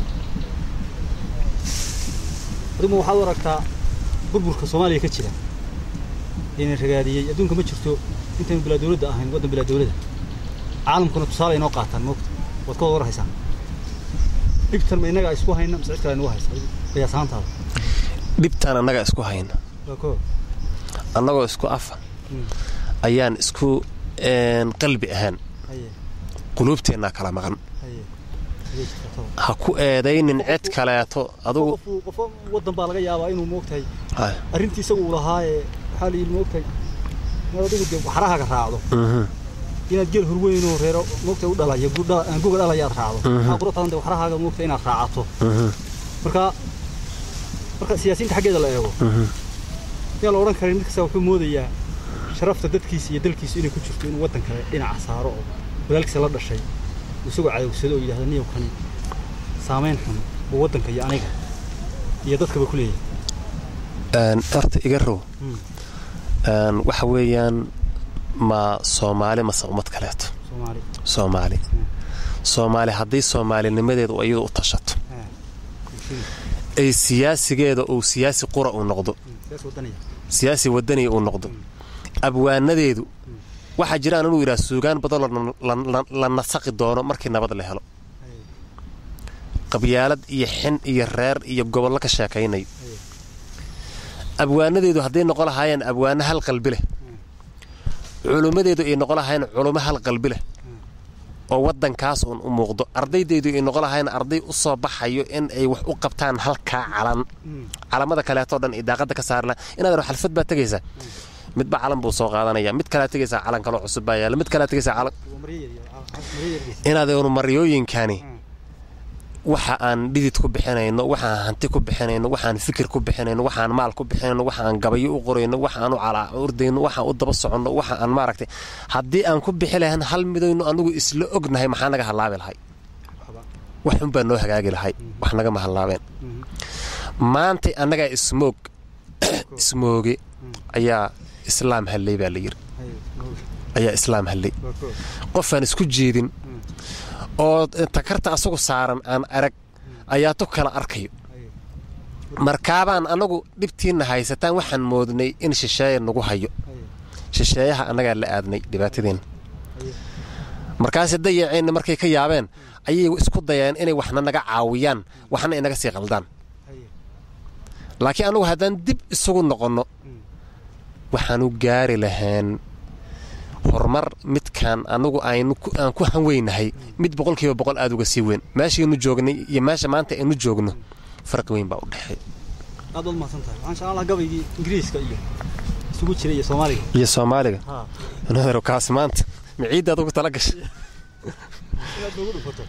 adigu waxaad u aragtaa burburka soomaaliya ka jira ina ragaadiyey adduunka ma jirto intaynu bilaa dowladda ahayn waddan bilaa dowladda caalamkuna tusaale inoo qaataan moogta waad ka wada warhaysaan dhibtan ma innagaa isku hayna mise cid kale nagu haysa qiyaas ahaantaada dhibtaan annaga isku hayna waa koo annagoo isku afa ayaan isku qalbi ahaan haye quluubteennaa kala maqan haye Haye jirta toba. ha ku eedaynin cid kaleeto adugu qofku qofo waddan baa laga yaabaa inuu moogtahay Hay. arrintii isagu uu lahaa ee waxaa la yidhi moogtahay inaad adigu dee waxrahaaga raacdo Mhm. inaad geel hurweynoo reero moogtahay u dhalaya gu- dhala- aan guga dhalayaad raacdo waxaa qura tadan dee waxrahaaga moogtahay inaad raacato Mhm. marka marka siyaasiyiinta xaggeeda la eego Mhm. yaa la odhan karin mid kasta wuxuu moodayaa sharafta dadkiisa iyo dalkiisu inay ku jirto inuu waddan kale dhinaca saaro oo walaalkiisa la dhashay uu isagoo cadowsado oo yidhahda niyow kani saamayn xun oo waddanka iyo aniga iyo dadkaba ku leeyahay Een, horta iga row Hmm. Een, waxa weeyaan ma soomaali mase ummad kaleeto soomaali soomaali soomaali haddii soomaalinimadeedu iyadu u tashato Ah, bulshada. ay siyaasigeeda uu siyaasi qura uu noqdo Hmm, sidaas waddanaya siyaasi wadaniya uu noqdo abwaanadeedu waxaa jira inuu yidhaha suugaan badan la- la- la- la nasaqi doono markii nabad la helo Haye. qabyaalad iyo xin iyo reer iyo gobollo ka sheekaynayo abwaanadeedu hadday noqon lahaayeen abwaano hal qalbi leh culummadeedu ay noqon lahaayeen culummo hal qalbi leh oo waddankaas uun u muuqdo ardaydaydu ay noqon lahayn arday u soo baxayo in ay wax u qabtaan halkaa calan calamada kaleetoo dhan iyo daaqadda ka saari laha inaad xalfad baa tegaysaa midba calan buu soo qaadanaya mid kalea tegaysaa calan kaloo cusub baa yaala mid kalea tegaysaa calan inaadaynu maryooyinkani waxa aan dhidid ku bixinayno waxaan hanti ku bixinayno waxaan fikir ku bixinayno waxaan maal ku bixinayno waxaan gabayo u qorayno waxaan u ordayno waxaan u daba soconno waxa aan maaragtay haddii aan ku bixi lahayn hal midaynu anugu isla ognahay maxaa naga hallaabi lahay waxun baa noo hagaagi lahay wax nagama hallaabeen maantay annagaa ismoog ismooge ayaa islaam hallay baa la yidhi ayaa islaam hallay qofaan isku jeedin oo takarta asagu saaran aan arag ayaa tu kala arkayo markaabaan annagu dhibtiinna haysataan waxaan moodnay in shisheeya nagu hayo shisheeyaha annagaa la aadnay dhibaatadeenna markaase dayaceenna markay ka yaabeen ayay isku dayeen inay waxna naga caawiyaan waxna inaga sii qaldaan laakiin annagu haddaan dib isugu noqonno waxaanu gaari lahayn horumar midkaan anagu aan ku hanweynahay mid boqolkiiba boqol aad uga sii weyn meeshaynu joognay iyo meesha maanta aynu joogno farqi weyn baa u dhexeey aad baad mahadsantahay waxaan jeclaan lahaa gabaygii ingiriiska iyo isugu jira iyo soomaaliga iyo soomaaliga nadaro kaas maanta maciiddaad ugu tala gashay inaad noogu dhufato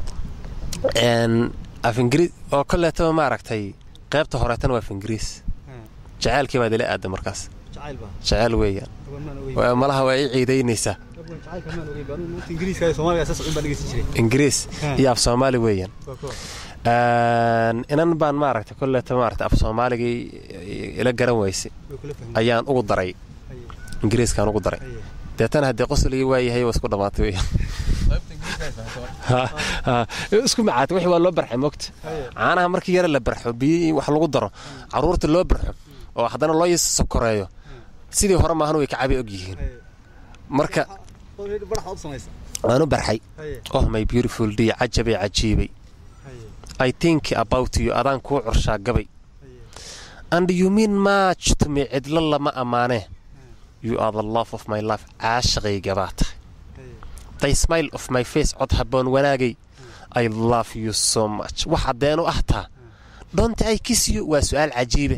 af ingiriis oo kolleetaba maaragtay qaybta horeetana waa af ingiriis jacaylkii baad ila aada markaas jacayl baa jacayl weeyaan abaan maan ogeyn malaha waa ii ciidaynaysaa abaan jacaylka maan ogeyn baa maanta ingiriiska iyo soomaaliga saas cun baan dhegeysan jiray ingiriis Ha. iyo af soomaali weeyaan waa kuwa inan baan maaragtay kolleeta maaragtay af soomaaligii ila garan weysay way kula fahmeen ayaan ugu daray haye ingiriiskaan ugu daray haye deetana haddii qosligii waayahay waa isku dhammaatay weeyaan Ha, ha. isku macaatay wixii waa loo barxay mogta haye caanaha markii yare la barxo biyo wax lagu daro caruurta loo barxo oo haddana loo yis sokoreeyo sidii hore maahan way kacabi og yihiin haye marka already baraxa u samaysa waan u barxay haye oh my beautiful day cajabay cajiibay haye i think about you adaan kuu curshaa gabay haye and you mean much to me cidlo lama ammaanee you are the love of my life caashaqayga baa tahay haye the smile of my face cod habboon wanaagay i love you so much wax haddeenu ah taa don't i kiss you waa su'aal cajiibe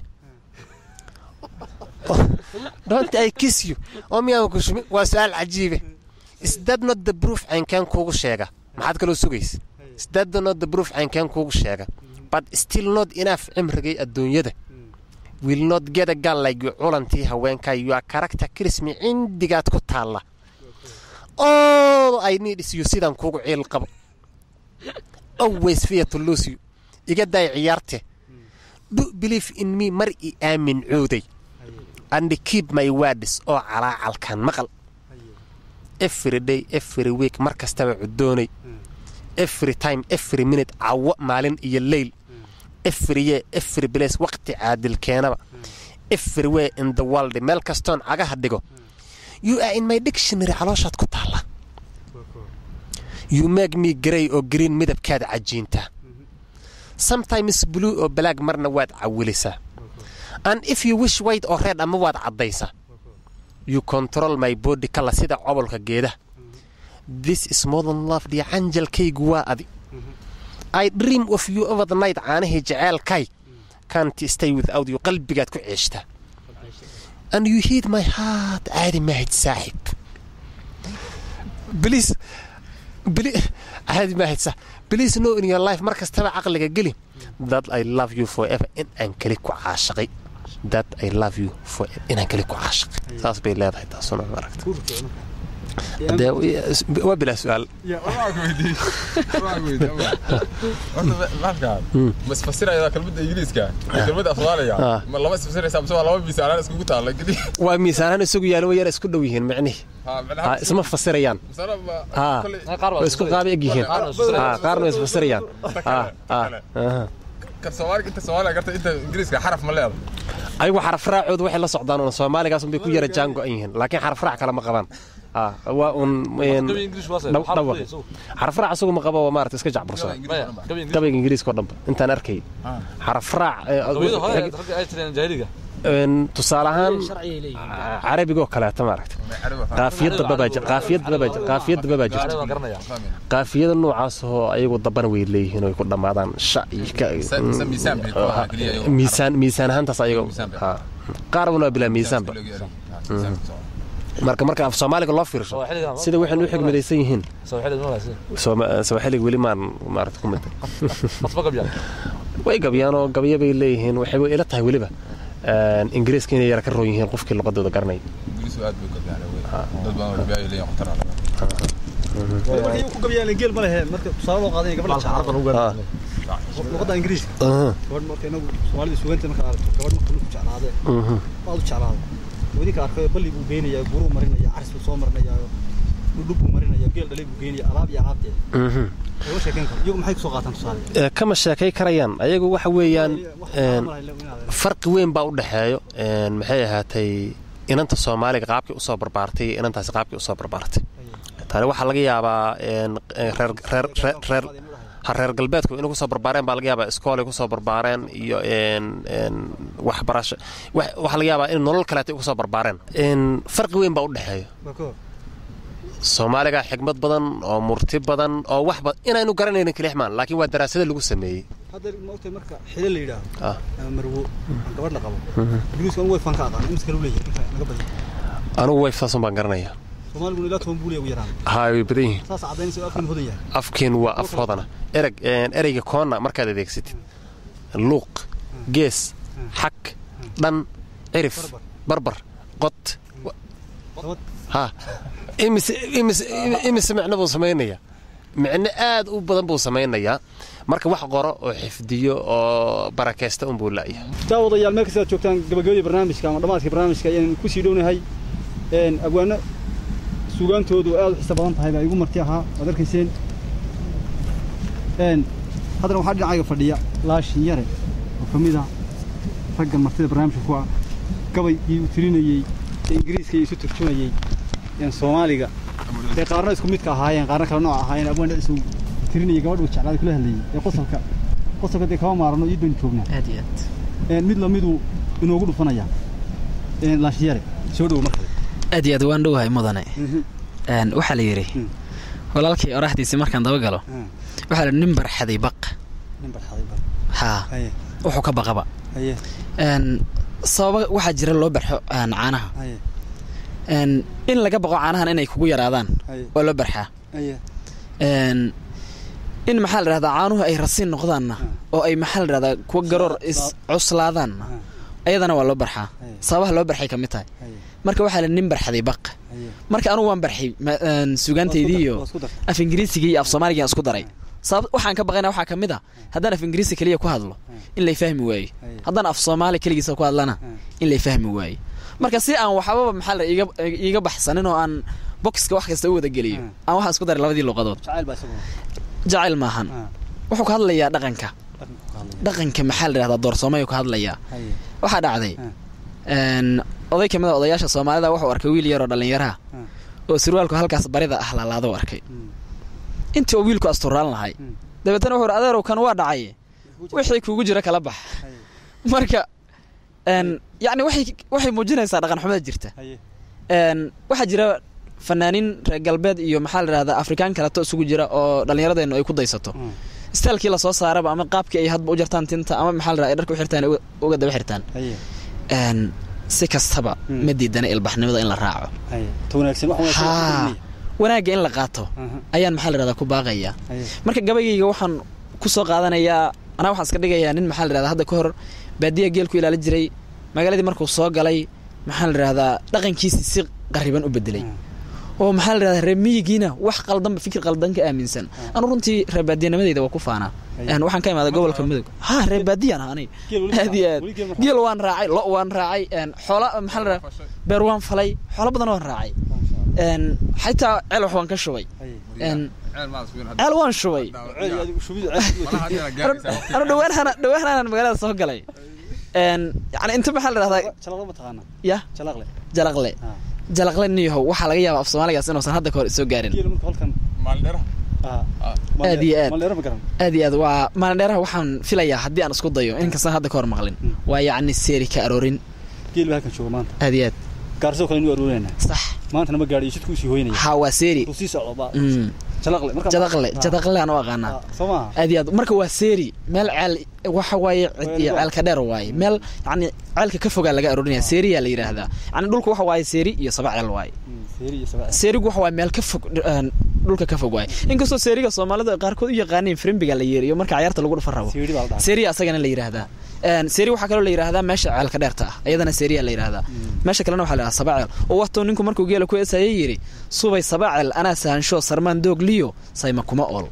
don't i kiss you oo miyaan kushumi waa su'aal cajiibe is that not the proof caynkeen kuugu sheega maxaad kaloo sugaysa is that not the proof caynkeen kuugu sheega but still not enough cimrigay adduunyada will not get a gun like you culantii haweenkaa you are character kirismi cindigaad ku taalla all I need is you sidaan kuugu ciil qabo always fear to lose you iga daay ciyaarte do believe in me mar i aamin cooday and keep my words oo calaacalkan maqal every day every week mar kastaba cudoonay every time every minute cawo maalin iyo leyl every year every place waqti caadil keenaba everywhere in the world meel kastoon cagaha dhigo you are in my dictionary calooshaad ku taalla you make me grey oo green midabkaad cajiintaa sometimes blue oo black marna waad cawilisaa and if you wish white oo red ama waad caddaysaa you control my body kala sida cobolka geedaha this is more than love dhiya canjalkaygu waa adi i dream of you over the night caanahii jaceelkay can't stay without you qalbigaad ku ceeshtaa and you heed my heart caadi mahid saaxib please beli- caadi mahid sa please know in your life mar kastaba caqliga geli that i love you forever in aan keli ku caashaqay that i love you forever inaan keli ku caashaqay saas bay leedahay taasuna maaragta Dee, waa bilaa su-aal ma isfasiraya kelmadda ingiriiska iyo kelmadda af soomaaliga Ah. ma lama isfasiraysa mise waa laba miisaalaan iskugu taalla gedi waa miisaanaan isugu yaalo way yar isku dhow yihiin macnihi Ha, isma fasirayaan Ha, way isku qaaba eg yihiin Ha, qaarna way isfasirayaan Ha, ha, aha. kan soomaaliga inta soomaaliga garta inta ingiriiska xaraf ma leeda ayagu xaraf raacoodu waxay la socdaan un soomaaligaas unbay ku yara jaan go-an yihiin laakiin xaraf raac kale ma qabaan Ha, waa un een, dhaw- dhawaq xaraf raac isagu ma qabo waa maarata iska jacbursada gabayga ingiriiska oo dhanba intaan arkay xaraf raac ee, een, tusaale ahaan sharcigay leeyihiin carabigoo kaleeto maaragta qaafiyad damba baa jir- qaafiyad damba baa jir- qaafiyad damba baa jirta qaafiyada noocaas oo ayagu dambana way leeyihiin oo ay ku dhammaadaan sha iyo ka- mise miisaan bay ku ahaa keliya iyagu. miisaan miisaan ahaantaas ayaga Miisaan bay. ha. qaar walba bilaa miisaanba marka marka af soomaaliga loo fiirsho sida waxay u xigmadaysan yihiin Sooma- sawaaxiliga weli maan maarata ku mid way gabyaan oo gabyo bay leeyihiin waxay way ila tahay weliba een, ingiriiska inay yara ka roon yihiin qofkii luqadooda garanay ingiriisku aad bay u gabyaan wey. dad badan oo gabyaayo leeyihin khatar ah. marka iyagu ku gabyaan geel ma lehe marka tusaale loo qaadanaya gabadha jeclaada Ah, luqadda ingiriiska aha, gabadh marka inagu soomaalida suganta marka aragto gabadh marka ninku jeclaade mhm. aad u jeclaada wadinka arkay balli buu geynayaa guruu marinaya caris buu soo marinaya dhudhub buu marinaya geel dhalay buu geynaya alaab iyo alaabteeda Mhm. lama sheekayn karo iyagu maxay kusoo qaataan tusaale Ee, kama sheekay karayaan ayagu waxa weeyaan een, farqi weyn baa u dhexeeyo een, maxay ahaatay inanta soomaaliga qaabkii usoo barbaartay iyo inantaasi qaabkii usoo barbaartay tani waxaa laga yaabaa een, reer reer reer reer ha reer galbeedku inay kusoo barbaareen baa laga yaabaa iskoolay kusoo barbaareen iyo een, een, waxbarasho wax- waxaa laga yaabaa in nolol kaleeta ay kusoo barbaareen Een, farqi weyn baa u dhexeeyo soomaaliga xigmad badan oo murti badan oo wax ba inaynu garanaynin kelix maan laakiin waa daraasada lagu sameeyey hadda maogtay marka xile la yidhaahdo Ah. ama marwo aan gabadh la qabo ingiriisku anigu way fan ka aqaan imisa kale u leeyahay inka naga badan anigu wayfsaasun baan garanaya soomaaliguna ilaa toban buu leeyahay ugu yaraan haa way badan yihiin saas cadaynaysa oo afkan hodan yahay afkiin waa af hodana ereg een, ereyga koonna markaad adeegsatid luuq gees xag dhan cirif barbar qod wa- Dabad. ha imise imise imise micno buu samaynaya micno aad u badan buu samaynayaa marka wax qoro oo xifdiyo oo barakaysta unbuu la'yahay daawadayaal meel kasta aad joogtaan gabagabadii barnaamijka ama dhammaadkii barnaamijka ayaan ku sii dhownahay een abwaano suugaantoodu aad u xiso badan tahay baa igu marti ahaa waad arkayseen een haddana waxaa dhinacayga fadhiya laashin yare oo ka mid ah raggan martida barnaamijka ku ah gabaygii uu tirinayey ee ingiriiska iyo isu turjumayey een soomaaliga ee qaarna isku midka ahaayeen qaarna kala nooc ahaayeen abwaan dhicisu tirinayay gabadh uu jeclaaday kula hadlayey ee qosolka qosolka dee kama maarano iyo doon joognaa aad iyo aad een mid lamiduu inoogu dhufanaya een laashiyare soo dhow markale aad iyo aad waan dhowahay mudane Een, waxaa la yidhi Mm. walaalkii oraahdiisii markaan daba galo waxaa la yidhi nin barxaday baq nin barxaday bar haa haye wuxuu ka baqaba haye Een, sababa waxaa jira loo barxo een, caanaha haye Een, in laga baqo caanahan inay kugu yaraadaan haye waa loo barxaa haye Een, in maxaa la dhahdaa caanuhu ay rasiin noqdaanna oo ay maxaa la dhahdaa kuwa garoor is cuslaadaanna ayadana waa loo barxaa Haye. sababaha loo barxay ka mid tahay haye marka waxaa la nin barxaday baq haye marka anugu waan barxay ma- een, suugaantaydii iyo Waa isku dar. af ingiriisiga iyo af soomaaliga isku daray sabab waxaan ka baqayna waxaa ka mid ah haddaan af ingiriisi keliya ku hadlo in lay fahmi waayo Haye. haddaan af soomaali keligiisa ku hadlana in lay fahmi waayo marka si aan waxbaba maxaa la iiga iiga baxsanin oo aan boxka wax kasta u wada geliyo aan waxaan isku daray labadii luqadood jacayl baa isaguna jacayl maahan Ah. wuxuu ka hadlayaa dhaqanka dhaqan ku hadlaya. dhaqanka maxaa la dhahdaa doorsoomayuu ka hadlayaa haye waxaa dhacday Ah. een, oday ka mid a odayaasha soomaalida wuxuu arkay wiil yaroo dhallinyaraha oo surwaalku halkaas barida ah laalaadou arkay Mm. intii oo wiilku asturaan lahay Mm. dabeetana wuxuu adeerow kan waa dhacay wixii kugu jira kala bax haye marka een, yacni waxay waxay muujinaysaa dhaqan xumada jirta haye een, waxaa jira fanaaniin reer galbeed iyo maxaa la dhahdaa afrikaan kaleto isugu jira oo dhallinyaradeennu ay ku daysato Mm. staalkii lasoo saaraba ama qaabkii ay hadba u jartaan tinta ama maxaa la dhahdaa ay dharka u xirtaan ay uga- uga daba xirtaan haye een, si kastaba Mm. ma diidana ilbaxnimada in la raaco haye ta wanaagsan wax wanaagsan wax haa ku wanaagga in la qaato Aha. ayaan maxaa la dhahdaa ku baaqayaa haye marka gabaygayga waxaan ku soo qaadanayaa anaa waxaan iska dhigayaa nin maxaa la dhahdaa hadda ka hor baadiya geel ku ilaali jiray magaaladii markuu soo galay maxaa la dhahdaa dhaqankiisii si qariban u bedelay oo maxaa la dhahdaa reer miyigiina wax qaldanba fikir qaldan ka aaminsan anu runtii reer baadiyanimadeyda waa ku faanaa Een, waxaan ka imaaday gobolka mudug ha reer baadiyaan ah aniga Geel weli aad iyo aad weli geel ma geel waan raacay lo waan raacay een, xoola maxaa la dhahdaa beer waan falay xoolo badan waan raacay een, xitaa ceel wax waan ka shubay haye een, ceel waan shubay ceel adigu shubid ceel anu dhawaanhana dhawaanhanan magaalada soo galay een yani inta maxaa la dhahdaa jalaqle ma taqaana ya jalaqle jalaqle Ah. jalaqle niyahow waxaa laga yaabaa af soomaaligaas inuusan hadda ka hor soo gaarin geel marka halkan ah Aad iyo aad. maleero ma garan aad iyo aad waa maalin dheeraha waxaan filayaa haddii aan isku dayo inkastaan hadda ka hor maqlin waa yacni seeri ka aroorin geel baa halkan jooga maanta aad iyo aad gaarsoo kale inuu aruurinayna sax maantana ma gaadhiyo jidku usii hoynaya ha waa seeri uu sii socdo baa Mm. jalaqle marka jadaqle jadaqle aan u aqaanaa soo maaha aad iyo aad marka waa seeri meel ceel waxa waaye cid iyo ceelka dheer waaye meel yacni ceelka ka fogaa laga arorinaya seeriyaa la yidhaahdaa yacni dhulka waxa waaye seeri iyo saba ceel waaye seeri iyo sabaa seerigu waxa waaye meel ka fog een, dhulka ka fog waaye inkastoo seeriga soomaalida ay qaarkood u yaqaaniin frimbiga la yeeriyo marka cayaarta lagu dhufa rabo seeri baa la dhahay seeriya asagana la yidhaahdaa Een, seeri waxaa kaloo la yidhaahdaa meesha ceelka dheerta ah iyadana seeriya la yidhaahdaa meesha kalena waxaa la yidhahdaa sabaceel oo watuu ninku markuu geela ku eesayay yidhi subay sabaceel anaa sahansho sarmaan doog liyo sayma kuma ool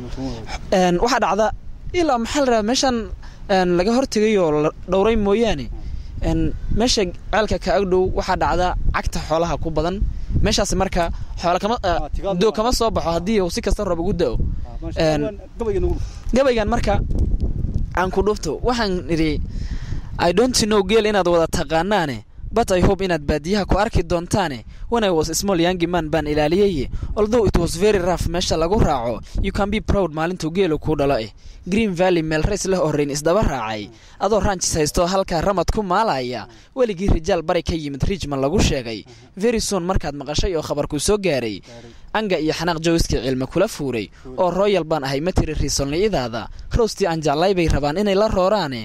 Een, waxaa dhacda ilaa maxaa la dhahaa meeshan een, laga hortegay oo la dhowray mooyaane een, meesha ceelka ka agdhow waxaa dhacda cagta xoolaha ku badan meeshaasi marka xoola kama eh, Ah, tigaal doog ma- kama soo baxo haddii uu si kasta roob ugu da'o Een, gabayga nagu gabaygan marka aan ku dhufto waxaan idhi i don't know geel inaad wada taqaanaane but i hope inaad baadiyaha ku arki doontaane when i was a small young man baan ilaaliyeye although it was very rough meesha lagu raaco you can be proud maalintuu geelu kuu dhalo eh green valley meel rays leh oo rayn isdaba raacay adoo ranchis haysto halkaa ramad ku maalaya weligii rijaal bari ka yimid richmond lagu sheegay very soon markaad maqashay oo khabarkuu soo gaaray anga iyo xanaaq jowiskii cilmi kula fuuray oo royal baan ahay matiri riisolni'idaada roostii aan jeclay bay rabaan inay la rooraane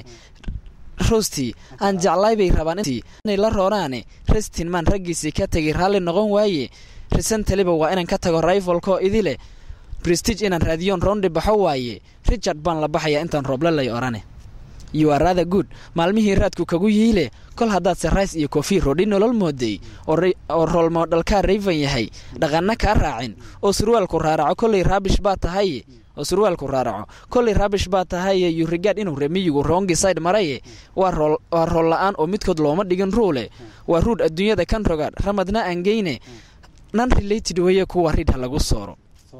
roostii aan jeclay bay rabaan inay la rooraane restin maan raggiisii ka tegay raalli noqon waaye risentaliba waa inaan ka tago rivalkoo idile prestige inaan raadiyoon roundi baxo waaye richard baan la baxayaa intaan rooble lay orane you are rather good maalmihii raadku kagu yiile kol haddaad sarrais iyo kofi rodhi nolol mooday oo ra- oo roolmoodhalkaa rayvan yahay dhaqanna kaa raacin oo surwaalku raaraco kollay raabish baa tahaye oo surwaalku raaraco kollay raabish baa tahaye you regard inuu remiyigu rongi side maraye waa rool waa rool la-aan oo midkood looma dhigin ruule waa ruud adduunyada kan rogaad ramadna aan geyne nan related weye kuwa ridha lagu sooro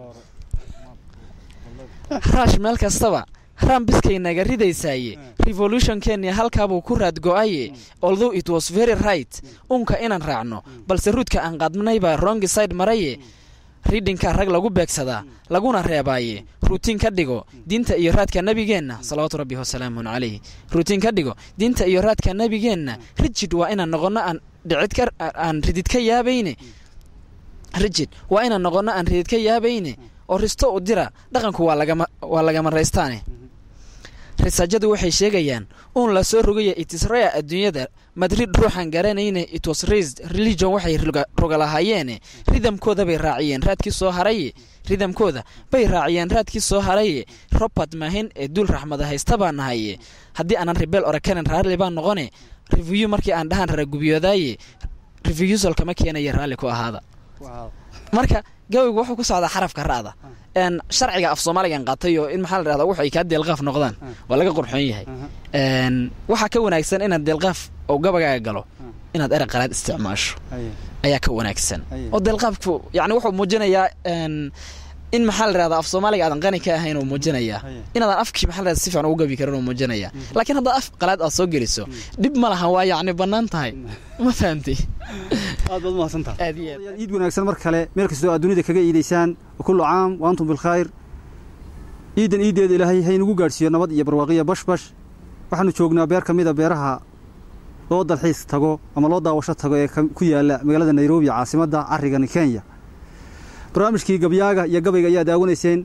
raash meel kastaba rambiskay naga ridaysaaye revolutionkeennii halkaabuu ku raad go-aye although it was very right unka inaan raacno balse ruudka aan qaadnay baa rongi side maraye ridhinka rag lagu beegsadaa laguna reebaaye ruutiin ka dhigo diinta iyo raadka nebigeenna salawaatu rabbi wasalaamun calayh ruutiin ka dhigo diinta iyo raadka nebigeenna rijid waa inaan noqonno aan dhicid ka aan ridid ka yaabayne rijid waa inaan noqonno aan ridid ka yaabayne oo risto u dira dhaqanku waa lagama waa lagama raystaane risaajadu waxay sheegayaan uun la soo rogaya itisraya adduunyada madrid ruuxan garanayne it was raised religion waxay roga- rogalahaayeene ridamkooda bay raaciyeen raadkii soo haraye ridamkooda bay raaciyeen raadkii soo haraye robert mahin ee duul raxmada haysta baa nahaye haddii aanan rebel orakanen raalli baan noqone review markii aan dhahan raragubyoodaye reviewsal kama keenaya raalli ku ahaada marka gabaygu wuxuu ku socdaa xarafka ra'da een sharciga af soomaaligan qaatay oo in maxaa la dhahdaa wuxu ay kaa deelqaaf noqdaan waa laga qurxoon yahay een waxaa ka wanaagsan inaad deelqaaf oo gabagaaga galo inaad erey qalaad isticmaasho ayaa ka wanaagsan Aye. oo deelqaafku yacni wuxuu muujinayaa een in maxaa la dhahdaa af soomaaliga aadan qani ka ahayn uu muujinayaa Aye. inaadan afkii maxaa la dhahdaa si fiican ugu gabi karin uu muujinayaa laakiin haddaad af qalaad aad soo geliso dhib ma laha waa yacni bannaan tahay ma fahamtay aad baad umahadsantaha aad iyo aad iid wanaagsan mar kale meel kastoo aad dunida kaga iidaysaan kullu caam wa antum bilkhayr iidan iideeda ilaahay haynugu gaadhsiiyo nabad iyo barwaaqiya bashbash waxaanu joognaa beer ka mida beeraha loo dalxiis tago ama loo daawasho tago ee ka- ku yaala magaalada nairobi caasimadda carrigani kenya barnaamijkii gabyaaga iyo gabayga ayaa daawanayseen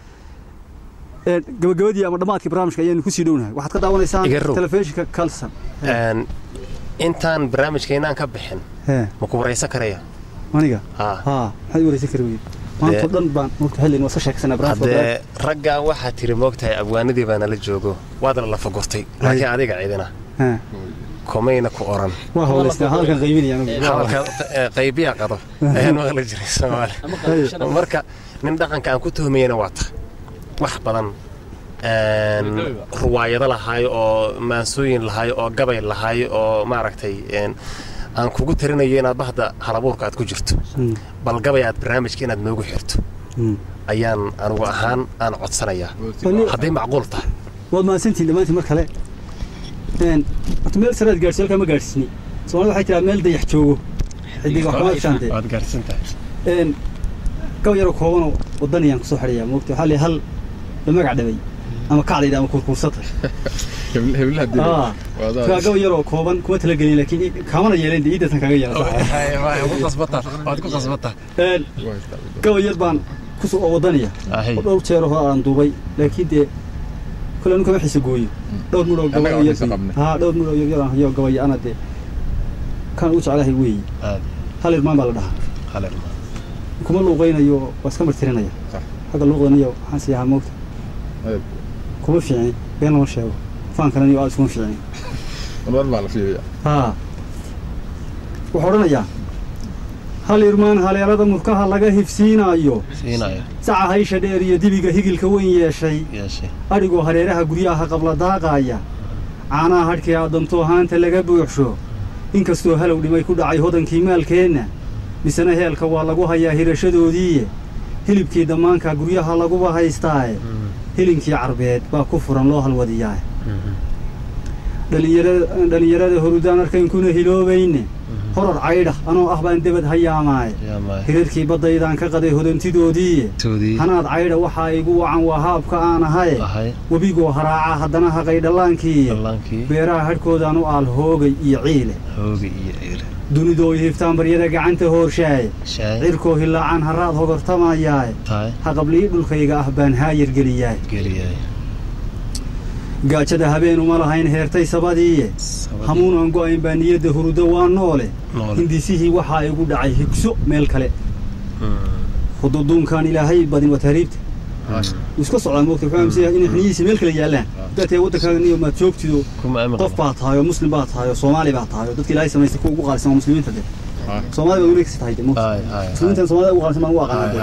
ee gabagabadii ama dhammaadkii barnaamijka ayaanu kusii dhownahay waxaad ka daawanaysaan Iga row. telefishinka kalson Een, intaan barnaamijkeynaan ka bixin hee ma ku waraysan karaya aniga haa haa maxaad waraysan kari weyde maantoo dhan baan mogta xillin waa ka sheeksanaa barnaamijka haddee raggan waxaa tiri moogtahay abwaanadii baa nala joogo waad la lafa gurtay laakiin adiga cidina Haa. komayna ku oran waa hawlaysnaa hadalkan qaybinaya anigu. hadalka eh, qaybiya qado ayaan maqli jiray soomaali marka nin dhaqanka aan ku tuhmayana waa ta wax badan een, ruwaayado lahaayo oo maansooyin lahaayo oo gabay lahaayo oo maaragtay een, aan kugu tarinayo inaad bahda halabuurka aad ku jirto Mm, bal gabay aad barnaamijka inaad noogu xirto mm. ayaan anigu ahaan aan codsanayaa Wali- hadday macquul tahay waad mahadsantihin dhammaantiin mar kale Een, horta meel saraad gaadhsi halkaa ma gaadhsini soomaalida waxay tiraa meel dayax joogo xidiga waxuma shaante waad gaarsan tahay Een, gab yaroo koobanoo wadanayaan kusoo xidhayaa moogta waxaa leeyahay hal la magac dhabay ama kacdayda ama kurkuursata heblaha dilay Ah. kaa gabay yaroo kooban kuma talagelin laakiin kaamana yeelen dee iidasan kaga yeela ku qasbata waad ku qasbata gabay yar baan kusoo oo wadanaya Ahay. oo dhowr jeer hore aan duubay laakiin dee kule anu kama xiisa gooyo dhowr mudhoo Annaga gabay waan yar xiisa qabnay. haa dhowr mudhoo yar yaraan hayo gabay ana dee kan ugu jeclahay weeyi aad hal irmaan baa la dhahaa hale kuma luuqaynayo waa iska martirinaya Sax. xagga luuqdaniyo waxaan sii ahaa moogta Aad. kuma fiicni been lama sheego faankananiyo aad iskuma fiicni mar baa la fiiriya haa wuxuu odhanayaa hal irmaan haleelada murkaha laga hifsiinaayo siinaya saca haysha dheer iyo dibiga higilka weyn yeeshay yeeshe adhigoo hareeraha guryaha qabla daaqaaya caanaha hadhkii aadamtoo haanta laga buuxsho inkastoo halow dhimay ku dhacay hodankii maalkeenna misena heelka waa lagu hayaa hirashadoodiiye hilibkii dammaanka guryaha laguba haystaaye hilinkii carbeed baa ku furan loo halwadiyaa dhalinyarada dhalinyarada horudaan arkayn kuna hiloobayne horar caydha anoo ah baan debad hayaamaaye yaamaay hirarkii baddaydaan ka qaday hodantidoodiiye toodii hanaad caydha waxaa igu wacan waa haabka aan ahaye ahay webigoo haraaca haddana haqay dhallaankiiye dallaankii beeraha hadhkoodaan u aal hoogay iyo ciile hooga iyo ciile dunidoo hiftaan baryada gacanta hoorshaaye shaay cirkoo hilaacaan haraad hogortamayaaye tahay haqablii dhulkayga ah baan haayar geliyaaye geliyay gaajada habeen uma lahayn heertay sabadiiye hamuun aan go'ayn baa niyadda hurudo waa noole noole hindisihii waxaa igu dhacay higso meel kale hududuunkaan ilaahay badin waa tahriibta wuu iska socdaa moogta wuxuu aaminsan yahay inay xiniyihiisa meel kale yaallaan haddaad tahay waddankaaga niyo maad joogtido kuma aamin qof qaba baa tahay oo muslim baa tahay oo soomaali baa tahay oo dadka ilaahay samaystay kuwa ugu qaalisan waa muslimiinta de Ah. soomaali baa weli kasi tahay de moogta Ay, ay, ay. muslimiintan soomaalida ugu qaalisan baan ugu aqaana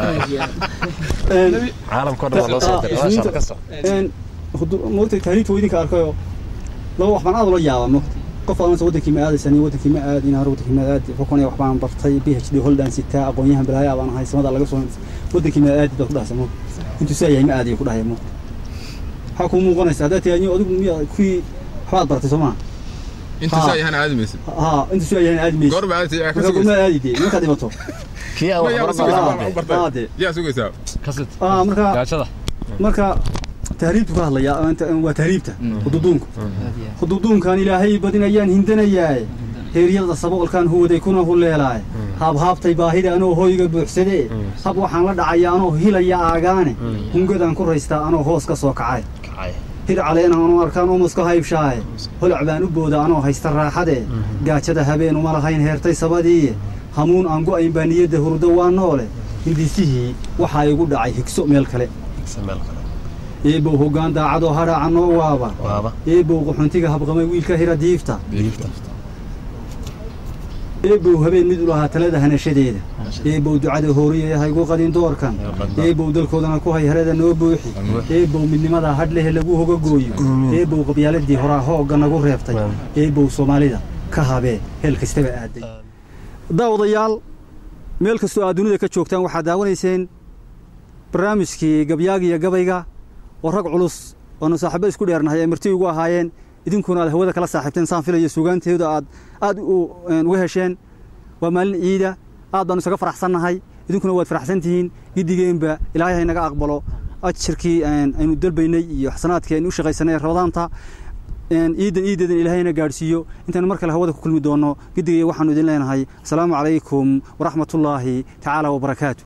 de caalamka oo dhan waa loo soo diray waa shaqo ka soc moogta tahriibta waa idinka arkayoo laba wax baan aad ula yaabaa moogta qof aansa wadankii ma aadaysan iyo wadankii ma aadin har wadankii ma aadi fakon wax baan bartay b h d holdaan sitaa aqoonyahan balaayaa baan ahay samada laga soo wadankii ma aadi baad ku dhahaysa moogta intuu saa yahay ma aadiyo ku dhahaya moogta waxaa kuu muuqanaysa haddaad tahay adigu miya kuwii waxbaad bartay soo maa inta Ah. saa yahan aadi maysid haa intuu saa yahay aadi maysa goorba aadi yaa ka marka kuma sugaysaa aadi dee markaad dhimato kii aan Ma yaa waxba sugaysaa baran wax u aa bartay dee yaa sugaysaa kasit aa marka gaajada marka tahriibtu ka hadlaya anta- waa tahriibta hududuunku hududuunkan ilaahay badin ayaan hindanayaaye heeryada saboolkaan huwaday kuna huleelaaye haabhaabtay baahida anoo hoyga buuxsadee hab waxaan la dhacaya anoo hilaya aagaane hungadaan ku raystaa anoo hoos ka soo kacay kacay hir caleena anoo arkaan umuska haybshaaye holac baan u booda anoo haysta raaxadee gaajada habeen uma lahayn heertay sabadiiye hamuun aan go'ayn baa niyadda hurdo waa noole hindisihii waxaa igu dhacay higso meel kale igsa meel kale eebow hoggaan daacadoo hadhaaca noo waaba waaba eebow qaxoontiga habqamay wiilka hira diifta diifta eebow habeen mid u lahaa talada hanashadeeda eebow ducada hooriye haygu qadin doorkan eebow dalkoodana ku hay harada noo buuxi eebow midnimada hadhlehe lagu hoga gooyo eebow qabyaaladii horaa hoogga nagu reebtay eebow soomaalida ka habee heel kastaba aaday daawadayaal meel kastoo aad dunida ka joogtaan waxaad daawanayseen barnaamijkii gabyaaga iyo gabayga oo rag culus oonu saaxiibo isku dheernahay ay marti ugu ahaayeen idinkuna aad hawada kala saaxiibteen saan filayo sugaanteedu aad aad u- een, uga hesheen waa maalin ciida aad baanu isaga faraxsannahay idinkuna waad faraxsan tihiin giddigeenba ilaahay ha inaga aqbalo ajirkii een, aynu dalbaynay iyo xasanaadkii aynu u shaqaysanay ramadaanta een, ciidan ciideedan ilaahayna gaadhsiiyo intaynu mar kale hawada ku kulmi doonno giddigaya waxaanu idin leenahay asalaamu calaykum waraxmatullaahi tacaala wabarakaatu